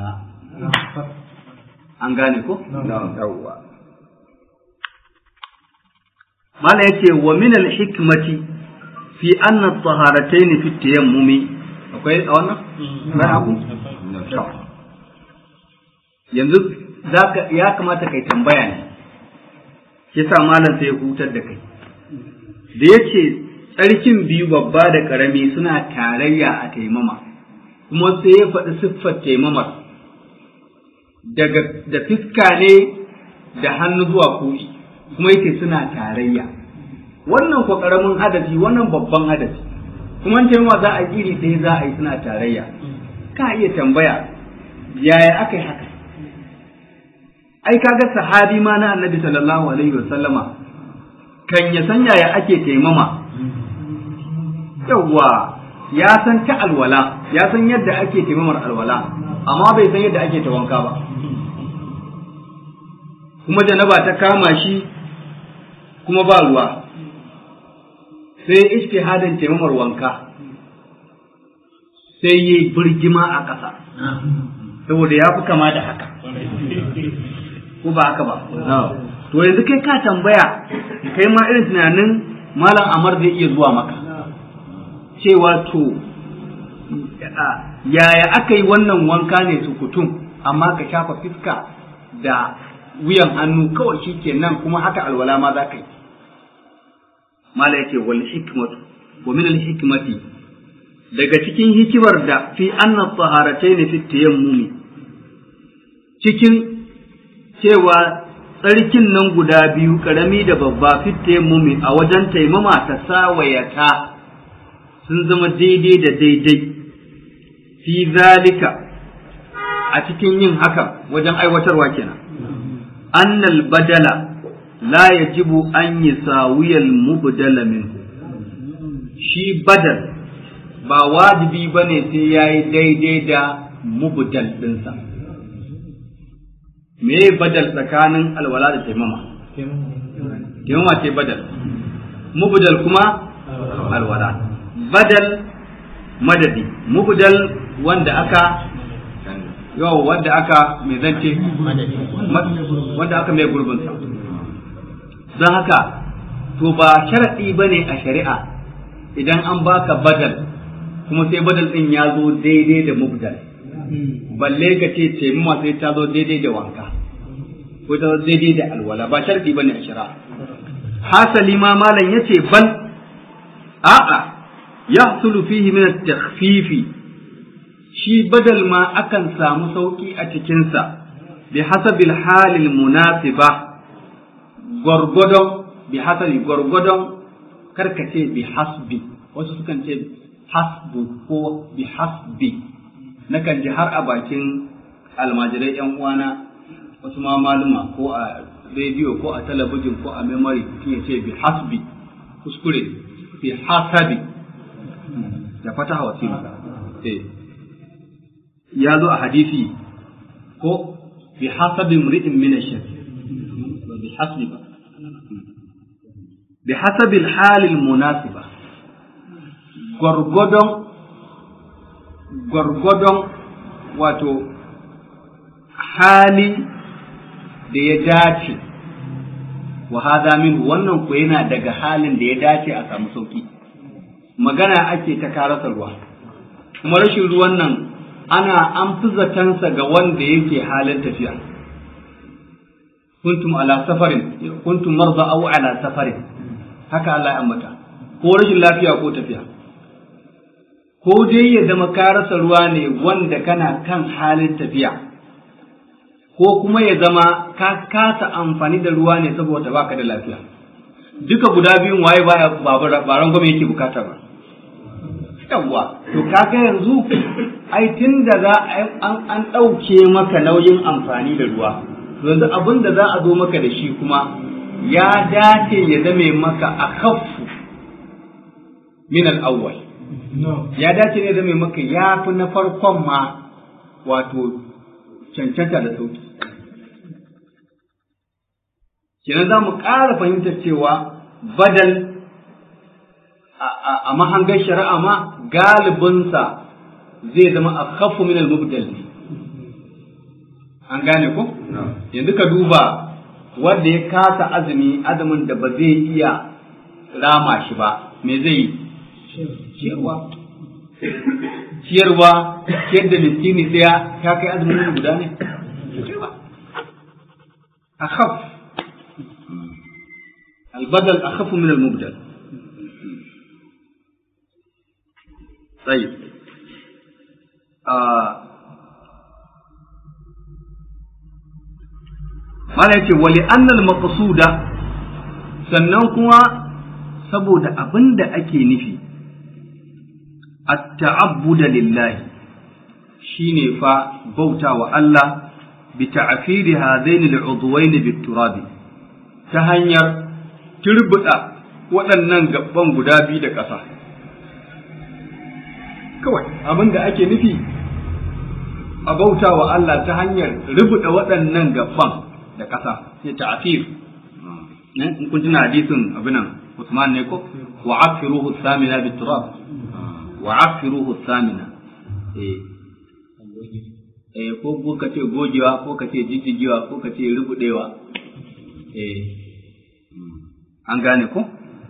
an gane ko yawwa mala yace wa min al hikmati fi anna at-taharatayn fi tayammumi akwai a wannan ba abu yanzu zaka ya kamata kai tambaya ne yasa malam sai ya hutar da kai da yace tsarkin biyu babba da karami suna tarayya a taimama kuma sai ya faɗi siffar taimamar daga da fiska ne da hannu zuwa ko'i kuma yake suna tarayya wannan ko karamin hadasi wannan babban hadasi kuma an taimama za a iri ɗaya za a yi suna tarayya ka iya tambaya yaya aka yi haka ai kaga sahabi ma na annabi sallallahu alaihi wasallama kan ya san yaya ake taimama yawwa ya san ta alwala ya san yadda ake taimamar alwala amma bai san yadda ake ta wanka ba kuma janaba ta kama shi kuma ba ruwa sai ijtihadin taimamar wanka sai yi birgima a ƙasa saboda ya fi kama da haka ko ba haka ba to yanzu kai ka tambaya kai ma irin tunanin malam amar zai iya zuwa maka cewa to yaya aka yi wannan wanka ne sukutum amma ka shafa fiska da wuyan hannu kawai shi ke nan kuma haka alwala ma za ka yi mala yake wal hikmatu wa min al hikmati daga cikin hikimar da fi anna taharatayn fi tayammumi cikin cewa tsarkin nan guda biyu karami da babba fi tayammumi a wajen taimama ta sawayata sun zama daidai da daidai fi zalika a cikin yin hakan wajen aiwatarwa kenan annal badala la yajibu an yusawiyal mubdala minhu shi badal ba wajibi bane sai yayi daidai da mubdal dinsa me badal tsakanin alwala da taimama taimama ce badal mubdal kuma alwala badal madadi mubdal wanda aka yau wanda aka mai zance wanda aka mai gurbinsa don haka to ba sharaɗi ba ne a shari'a idan an baka badal kuma sai badal ɗin ya zo daidai da mubdal balle ka ce taimama sai ta zo daidai da wanka ko ta zo daidai da alwala ba sharaɗi ba ne a shari'a hasali ma malam ya ce bal a'a yahsulu fihi min at-takhfifi shi badal ma akan samu sauki a cikinsa bi hasabil halil munasiba gwargwadon bi hasabi gwargwadon karkace bi hasbi wasu sukan ce hasbu ko bi hasbi nakan ji har a bakin almajirai yan uwana wasu ma maluma ko a rediyo ko a talabijin ko a memory ya ce bi hasbi kuskure bi hasabi da fataha wasila eh ya zo a hadisi ko bi hasabi mri'in min ash-shar ba bi hasbi ba bi hasabi al-hal al-munasiba gwargwadon gwargwadon wato hali da ya dace wa hada min wannan ko yana daga halin da ya dace a samu sauki magana ake ta karasa ruwa kuma rashin ruwan nan ana an fi zatansa ga wanda yake halin tafiya kuntum ala safarin kuntum marza aw ala safarin haka Allah ya ambata ko rashin lafiya ko tafiya ko dai ya zama ka rasa ruwa ne wanda kana kan halin tafiya ko kuma ya zama ka kasa amfani da ruwa ne saboda baka da lafiya duka guda biyun waye baya ba rangwame yake bukata ba yawwa to kaga yanzu ai tun da za an an ɗauke maka nauyin amfani da ruwa to yanzu abin da za a zo maka da shi kuma ya dace ya zame maka a kaffu min al-awwal ya dace ne zame maka ya fi na farkon ma wato cancanta da sauki kenan za mu ƙara fahimtar cewa badal a mahangar shari'a ma galibinsa zai zama a kafu min al-mubdal ne an gane ko yanzu ka duba wanda ya kasa azumi azumin da ba zai iya rama shi ba me zai yi ciyarwa ciyarwa ciyar da miskini daya ta kai azumin wani guda ne akhaf albadal akhafu min almubdal طيب Mala yace wali annal maqsuda sannan kuma saboda abin da ake nufi at-ta'abbuda lillahi shine fa bauta wa Allah bi ta'firi hadaini al-udwayn bit-turab ta hanyar turbuda waɗannan gaban guda biyu da ƙasa kawai abin da ake nufi a bauta wa Allah ta hanyar rubuta waɗannan gaban da ƙasa ya ta'fir in kun tuna hadisin abinan Usman ne ko wa afiruhu samina bit-turab wa afiruhu samina eh eh ko ko kace gogewa ko kace jijjigewa ko kace rubudewa eh an gane ko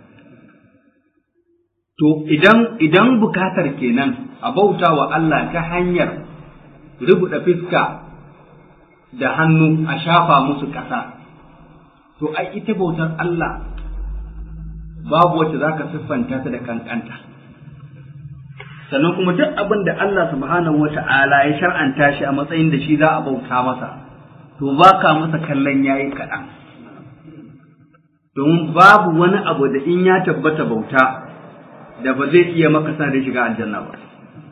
to idan idan bukatar kenan a bauta wa Allah ta hanyar rubuta fiska da hannu a shafa musu ƙasa to ai ita bautar Allah babu wacce za ka siffanta ta da kankanta sannan kuma duk abin da Allah subhanahu wa ta'ala ya shar'anta shi a matsayin da shi za a bauta masa to ba ka masa kallon yayi kaɗan domin babu wani abu da in ya tabbata bauta da ba zai iya maka sa da shiga aljanna ba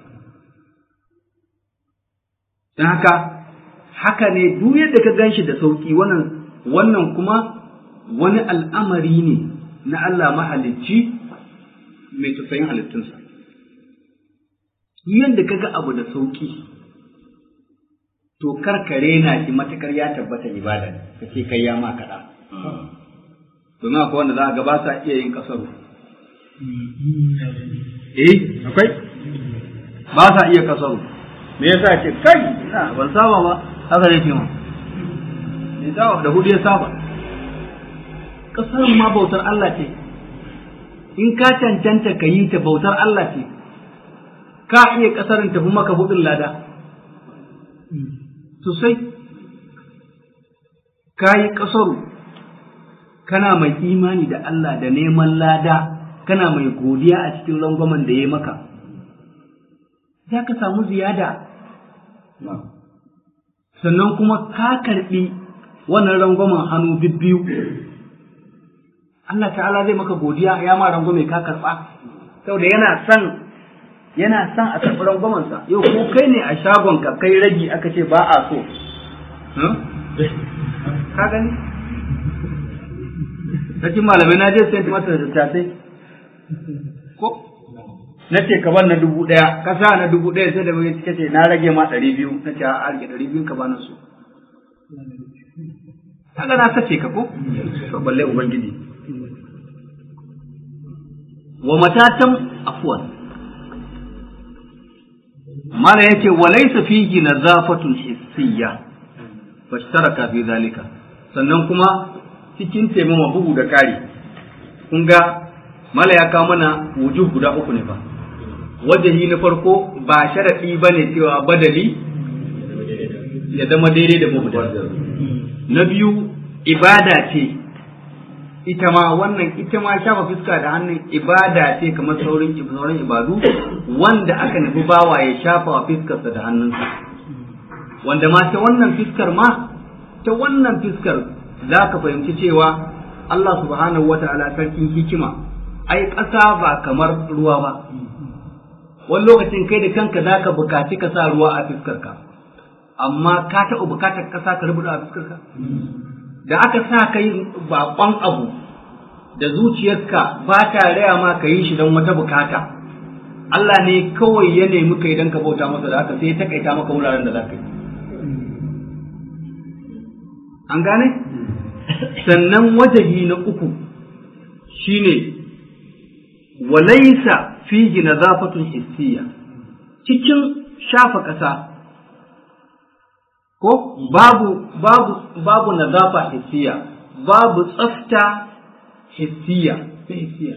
don haka haka ne duk yadda ka gan shi da sauƙi wannan wannan kuma wani al'amari ne na Allah mahalicci mai tausayin halittunsa. Yadda ka ga abu da sauƙi, to karkare na shi matakar ya tabbata ibada ne, ka ce kai ya ma kaɗa. Domin akwai wanda za a ga ba sa iya yin ƙasaru. Eh, akwai? Ba sa iya ƙasaru. Me yasa ce kai, na ban saba ba, haka ne ce ma. Da hudu ya saba. ƙasar ma bautar Allah ce, in ka cancanta ka yi ta bautar Allah ce, ka iya ƙasarin tafi maka hudun lada, sosai, ka yi ƙasaru, kana mai imani da Allah da neman lada, kana mai godiya a cikin rangwamen da ya maka, za ka samu ziyada. Sannan kuma ka karɓi wannan rangwamen hannu biyu. Allah ta'ala zai maka godiya ya ma rangwame ka karɓa saboda yana son yana son a karɓi rangwamansa yau ko kai ne a shagon ka kai ragi aka ce ba a so ka gani Sarkin malamai na je sai masa da tattasai ko na ce ka bar na dubu ɗaya ka sa na dubu ɗaya sai da mai cike ce na rage ma ɗari biyu na ce a rage ɗari biyu ka bani su kaga na sace ka ko to balle ubangiji wa matatan afwan mala yace wa laysa fihi nazafatun hissiyya fashtaraka fi zalika sannan kuma cikin taimama bugu da kari kun ga mala ya kawo mana wujub guda uku ne fa wajahi na farko ba sharadi bane cewa badali ya zama daidai da mubtada na biyu ibada ce ita ma wannan ita ma shafa fuska da hannun ibada ce kamar saurin sauran ibadu wanda aka nufi bawa ya shafa wa fuskarsa da hannunsa wanda ma ta wannan fuskar ma ta wannan fiskar za ka fahimci cewa Allah subhanahu wa ta'ala sarkin hikima ai ƙasa ba kamar ruwa ba wani lokacin kai da kanka za ka bukaci ka sa ruwa a fiskarka amma ka taɓa bukatar ƙasa ka rubuta a fiskarka da aka sa kai baƙon abu da zuciyarka ba ta raya ma ka yi shi don wata bukata Allah ne kawai ya nemi kai don ka bauta masa da haka sai ya takaita maka wuraren da za ka yi an gane sannan wajahi na uku shine walaisa fihi nazafatun hissiya cikin shafa ƙasa ko babu babu babu nazafa hissiya babu tsafta hissiya ta hissiya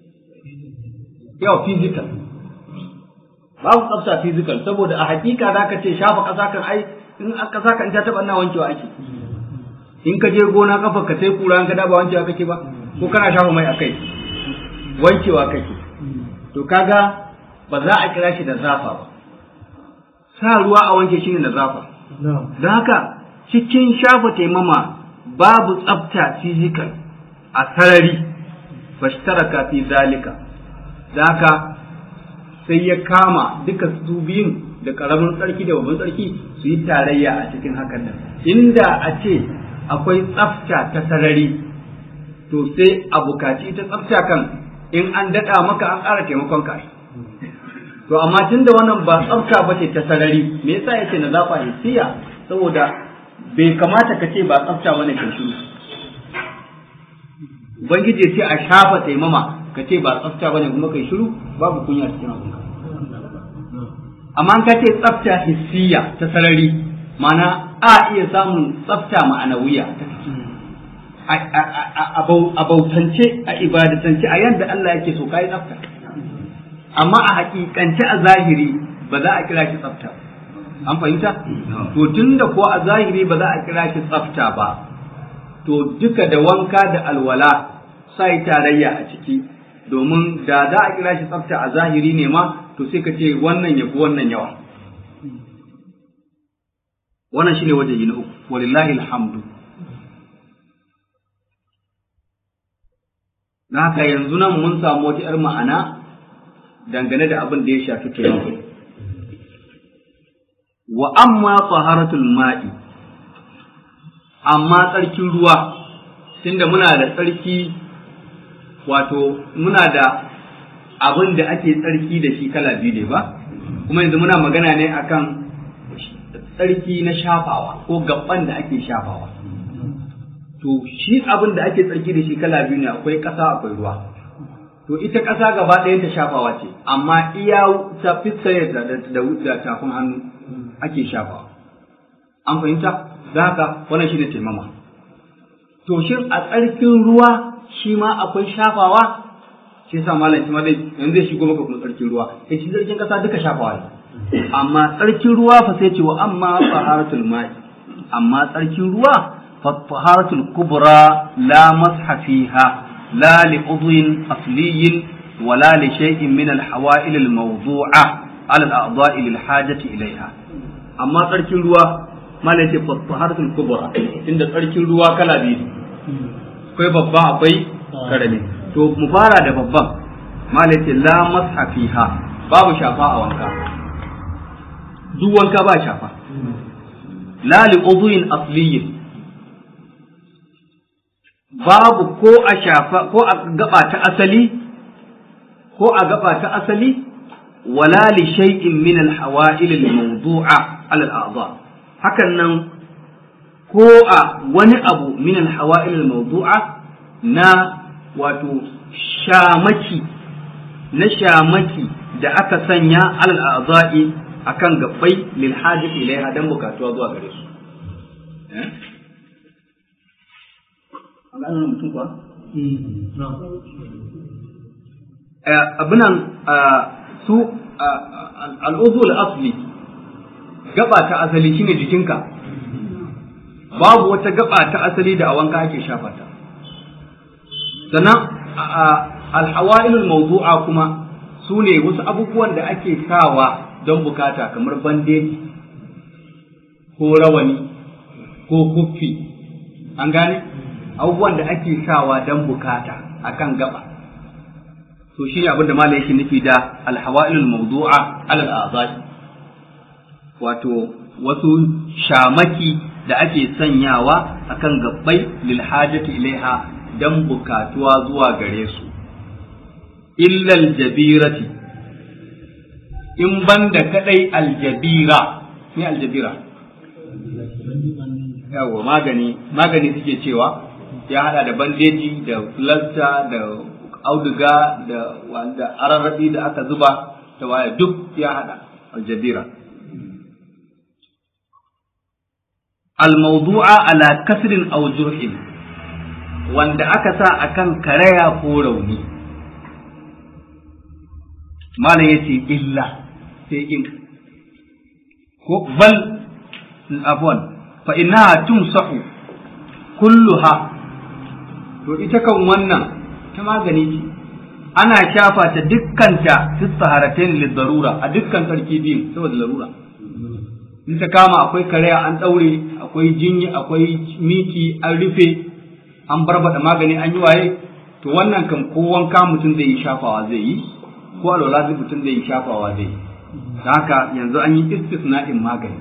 yau physical babu tsafta physical saboda a hakika zaka ce shafa ƙasa kan ai in ƙasa kan ta taɓa na wankewa ake in ka je gona kafa ka sai kura ka da ba wankewa kake ba ko kana shafa mai akai wankewa kake to kaga ba za a kira shi da zafa ba sa ruwa a wanke shi ne da zafa don haka cikin shafa taimama babu tsafta physical a sarari fashtaraka fi zalika da haka sai ya kama duka su biyun da karamin tsarki da babban tsarki su yi tarayya a cikin hakan nan inda a ce akwai tsafta ta sarari to sai a bukaci ita tsafta kan in an daɗa maka an ƙara taimakon ka to amma tun da wannan ba tsafta ba ce ta sarari me yasa yake na zafa hissiya saboda bai kamata ka ce ba tsafta bane ka shiru ubangiji ya ce a shafa taimama ka ce ba tsafta bane kuma kai shiru babu kunya cikin abinka amma ka ce tsafta hissiya ta sarari mana a iya samun tsafta ma'anawiya ta a bautance a ibadatance a yadda Allah yake so kai tsafta amma a hakikance a zahiri ba za a kira shi tsafta an fahimta to tunda ko a zahiri ba za a kira shi tsafta ba to duka da wanka da alwala sai tarayya a ciki domin da za a kira shi tsafta a zahiri ne ma to sai ka ce wannan ya fi wannan yawa wannan shine wajen na uku walillahi alhamdu na haka yanzu nan mun samu wata 'yar ma'ana dangane da abin da ya shafi taimako wa amma taharatul ma'i amma tsarkin ruwa tunda muna da tsarki wato muna da abin da ake tsarki da shi kala biyu ne ba kuma yanzu muna magana ne akan tsarki na shafawa ko gaban da ake shafawa to shi abin da ake tsarki da shi kala biyu ne akwai ƙasa akwai ruwa to ita ƙasa gaba ɗayan ta shafawa ce amma iya ta fiskare da da tafin hannu ake shafawa an fahimta da haka wannan shi ne taimama to shin a tsarkin ruwa shi ma akwai shafawa shi yasa malam shi ma zai yanzu zai shigo maka kuma tsarkin ruwa sai shi tsarkin ƙasa duka shafawa ne amma tsarkin ruwa fa sai ce wa amma taharatul ma'i amma tsarkin ruwa fa taharatul kubra la masha fiha la li udwin asliyin wala li shay'in min al hawa'il al mawdu'a ala al a'dha'i lil hajati ilayha amma tsarkin ruwa malai ce fa taharatul kubra inda tsarkin ruwa kala biyu akwai babba akwai karami to mu fara da babban malai ce la masha fiha babu shafa a wanka duk wanka ba shafa la li udhuin asliyin babu ko a shafa ko a gaba ta asali ko a gaba ta asali wala li shay'in min al hawa'il al mawdu'a ala al a'dha hakan nan ko a wani abu min al hawa'il al mawdu'a na wato shamaki na shamaki da aka sanya alal a'dha'i akan gabbai lil hajati ilaiha dan bukatuwa zuwa gare su eh an mutum kuwa abinan su al'udul asli gaba ta asali shine jikinka babu wata gaba ta asali da a wanka ake shafa ta sannan alhawa'ilul mawdu'a kuma su ne wasu abubuwan da ake sawa don bukata kamar bandeji ko rawani ko kuffi an gane abubuwan da ake sawa don bukata akan gaba to shi abin da malam yake nufi da alhawailul mawdu'a alal a'dha'i wato wasu shamaki da ake sanyawa akan gabbai lil hajati ilaiha dan bukatuwa zuwa gare su illal jabirati in banda kadai aljabira me aljabira yawa magani magani suke cewa ya hada da bandeji da filasta da auduga da wanda ararrabi da aka zuba da waya duk ya hada aljabira almawdu'a ala kasrin aw jurhin wanda aka sa akan karaya ko rauni malam yace illa sai in ko bal afwan fa innaha tumsahu kulluha to ita kan wannan ta magani ce ana shafa ta dukkanta fi saharatain lidarura a dukkan sarki biyun saboda larura in ta kama akwai karaya an daure akwai jinyi akwai miki an rufe an barbada magani an yi waye to wannan kan ko wanka mutum zai yi shafawa zai yi ko alwala zai mutum zai yi shafawa zai yi haka yanzu an yi istisna'in magani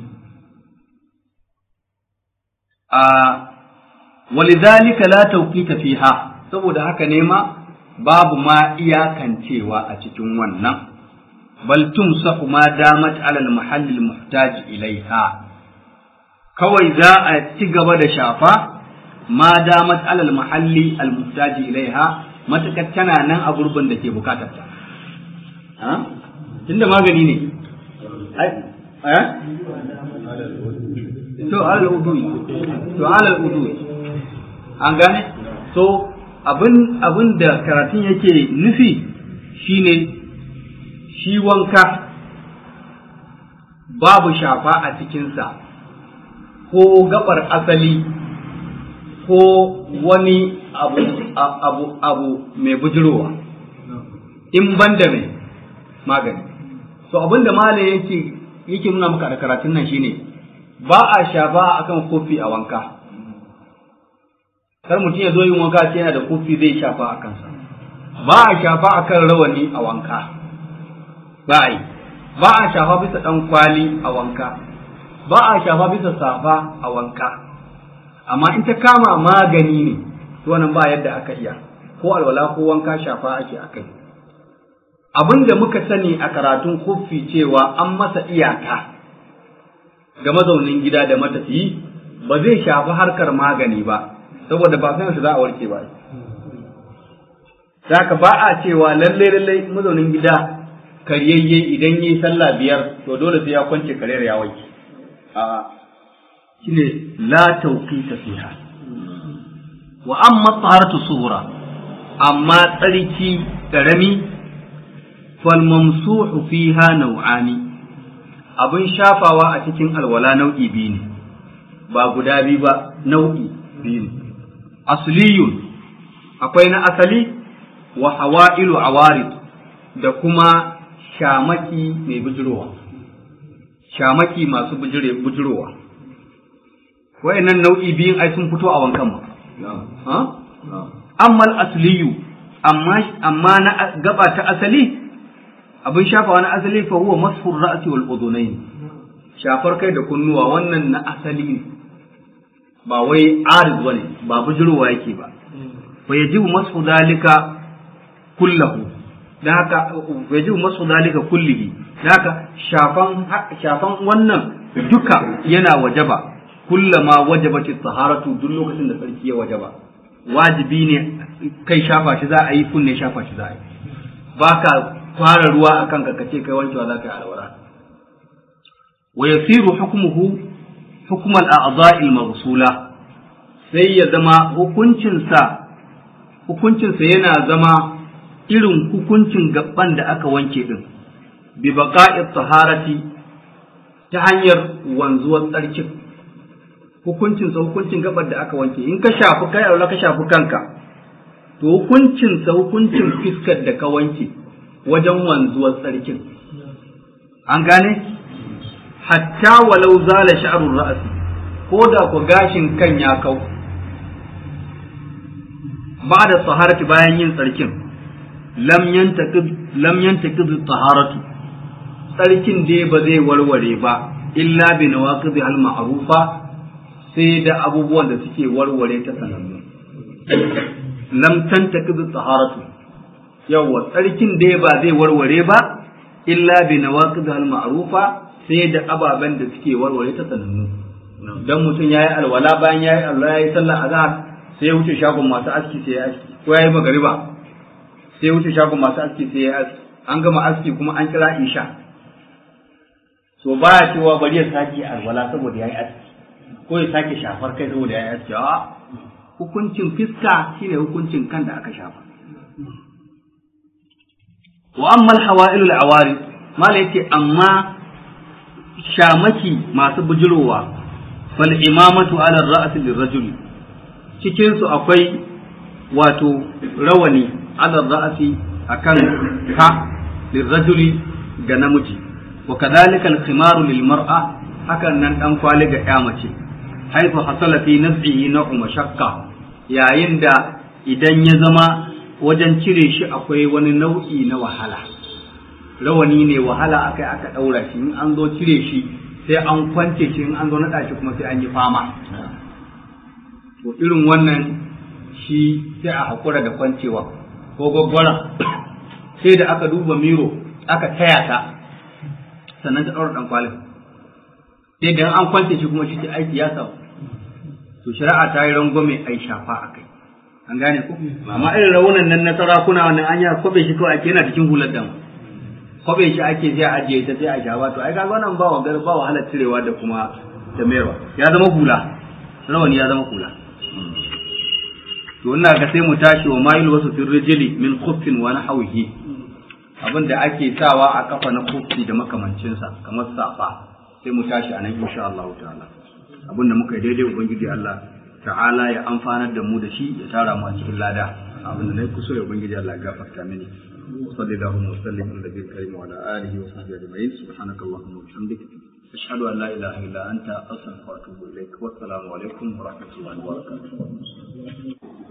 a walidhalika la tawqita fiha saboda haka ne ma babu ma iyakancewa a cikin wannan bal tumsahu ma damat ala al mahall al muhtaj ilaiha kawai za a ci gaba da shafa ma damat ala al mahalli al muhtaj ilaiha matakar tana nan a gurbin da ke bukatar ta ha tunda magani ne eh to alal udui to alal udui an gane so abin abin da karatun yake nufi shine shi wanka babu shafa a cikinsa ko gabar asali ko wani abu abu abu mai bujirowa in banda mai magani so abin da malam yake yake nuna maka da karatun nan shine ba a shafa akan kofi a wanka kar mutum ya zo yin wanka sai yana da kofi zai shafa a kansa ba a shafa akan rawani a wanka ba a yi ba a shafa bisa dan kwali a wanka ba a shafa bisa safa a wanka amma in ta kama magani ne to wannan ba yadda aka iya ko alwala ko wanka shafa ake akai abin da muka sani a karatun kofi cewa an masa iyaka ga mazaunin gida da matafiyi ba zai shafi harkar magani ba saboda ba san za a warke ba Saka ba a cewa lalle lalle mazaunin gida karyayye idan yi sallah biyar to dole sai ya kwance karyar ya wanke a shine la tawqita fiha wa amma taharatu sughra amma tsarki karami fal mamsuhu fiha naw'ani abin shafawa a cikin alwala nau'i biyu ne ba guda biyu ba nau'i biyu ne asliyun akwai na asali wa hawa'ilu awarid da kuma shamaki mai bujirowa shamaki masu bujirowa wayannan nau'i biyun ai sun fito a wankan mu amma asliyu amma amma na gaba ta asali abin shafawa na asali fa huwa masfur ra'si wal udunayn shafar kai da kunnuwa wannan na asali ne ba wai arid bane ba bujurowa yake ba fa yajibu masfu dalika kullahu dan haka yajibu masfu dalika kullihi dan haka shafan shafan wannan duka yana wajaba kullama wajabati taharatu duk lokacin da sarki ya wajaba wajibi ne kai shafa shi za a yi kunne shafa shi za a yi baka fara ruwa akan ka kace kai wankewa za ka yi alwara wa yasiru hukmuhu hukm al-a'dha'i al-maghsula sai ya zama hukuncinsa hukuncinsa yana zama irin hukuncin gaban da aka wanke din bi baqa'i taharati ta hanyar wanzuwar tsarkin hukuncinsa hukuncin gabar da aka wanke in ka shafi kai aure ka shafi kanka to hukuncinsa hukuncin fiskar da ka wanke wajen wanzuwar tsarkin an gane hatta walau zala sha'rul ra'si ko da ku gashin kan ya kau ba da taharati bayan yin tsarkin lam yantaqid lam yantaqid taharatu tsarkin dai ba zai warware ba illa bi nawaqid al ma'rufa sai da abubuwan da suke warware ta sanannu lam tantaqid taharatu yawa tsarkin dai ba zai warware ba illa bi nawaqid al ma'rufa sai da ababen da suke warware ta sanannu dan mutum yayi alwala bayan yayi Allah yayi sallah azhar sai ya wuce shagon masu aski sai ya aski ko yayi magariba sai ya wuce shagon masu aski sai ya aski an gama aski kuma an kira isha so baya cewa bari ya sake alwala saboda yayi aski ko ya sake shafar kai saboda yayi aski a hukuncin fiska shine hukuncin kan da aka shafa wa amma al-hawa'ilul awari mala yace amma shamaki masu bujirowa fal imamatu ala ar-ra's lirrajuli cikin su akwai wato rawani ala ar-ra'si akan ka lirrajuli ga namiji wa kadhalika al-khimaru lil mar'a hakan nan dan kwali ga ya mace haifu hasala fi naz'ihi na mashakka yayin da idan ya zama wajen cire shi akwai wani nau'i na wahala rawani ne wahala akai aka daura shi in an zo cire shi sai an kwance shi in an zo naɗa shi kuma sai an yi fama to irin wannan shi sai a haƙura da kwancewa ko gwaggwara sai da aka duba miro aka taya ta sannan ta ɗaura ɗan kwalin sai da an kwance shi kuma shi ce aiki ya samu to shari'a ta yi rangwame ai shafa a kai an gane ku amma irin raunan nan na sarakuna wannan an yi kwabe shi kawai ake yana cikin hular dama kwabe shi ake sai a ajiye ta sai a shafa to ai kaga wannan ba wa ba wahalar cirewa da kuma da mayarwa ya zama hula rawani ya zama hula to ina ga sai mu tashi wa mayil wasu fil rijli min khuffin wa nahwihi abin da ake sawa a kafa na khuffi da makamancinsa kamar safa sai mu tashi anan insha Allah ta'ala abin da muka yi daidai ubangiji Allah ta'ala ya amfanar da mu da shi ya tara mu a cikin lada abin da nayi kuso ya ubangiji Allah ya gafarta mini صلى الله وسلم على النبي الكريم وعلى اله وصحبه اجمعين سبحانك اللهم وبحمدك اشهد ان لا اله الا انت استغفرك واتوب اليك والسلام عليكم ورحمه الله وبركاته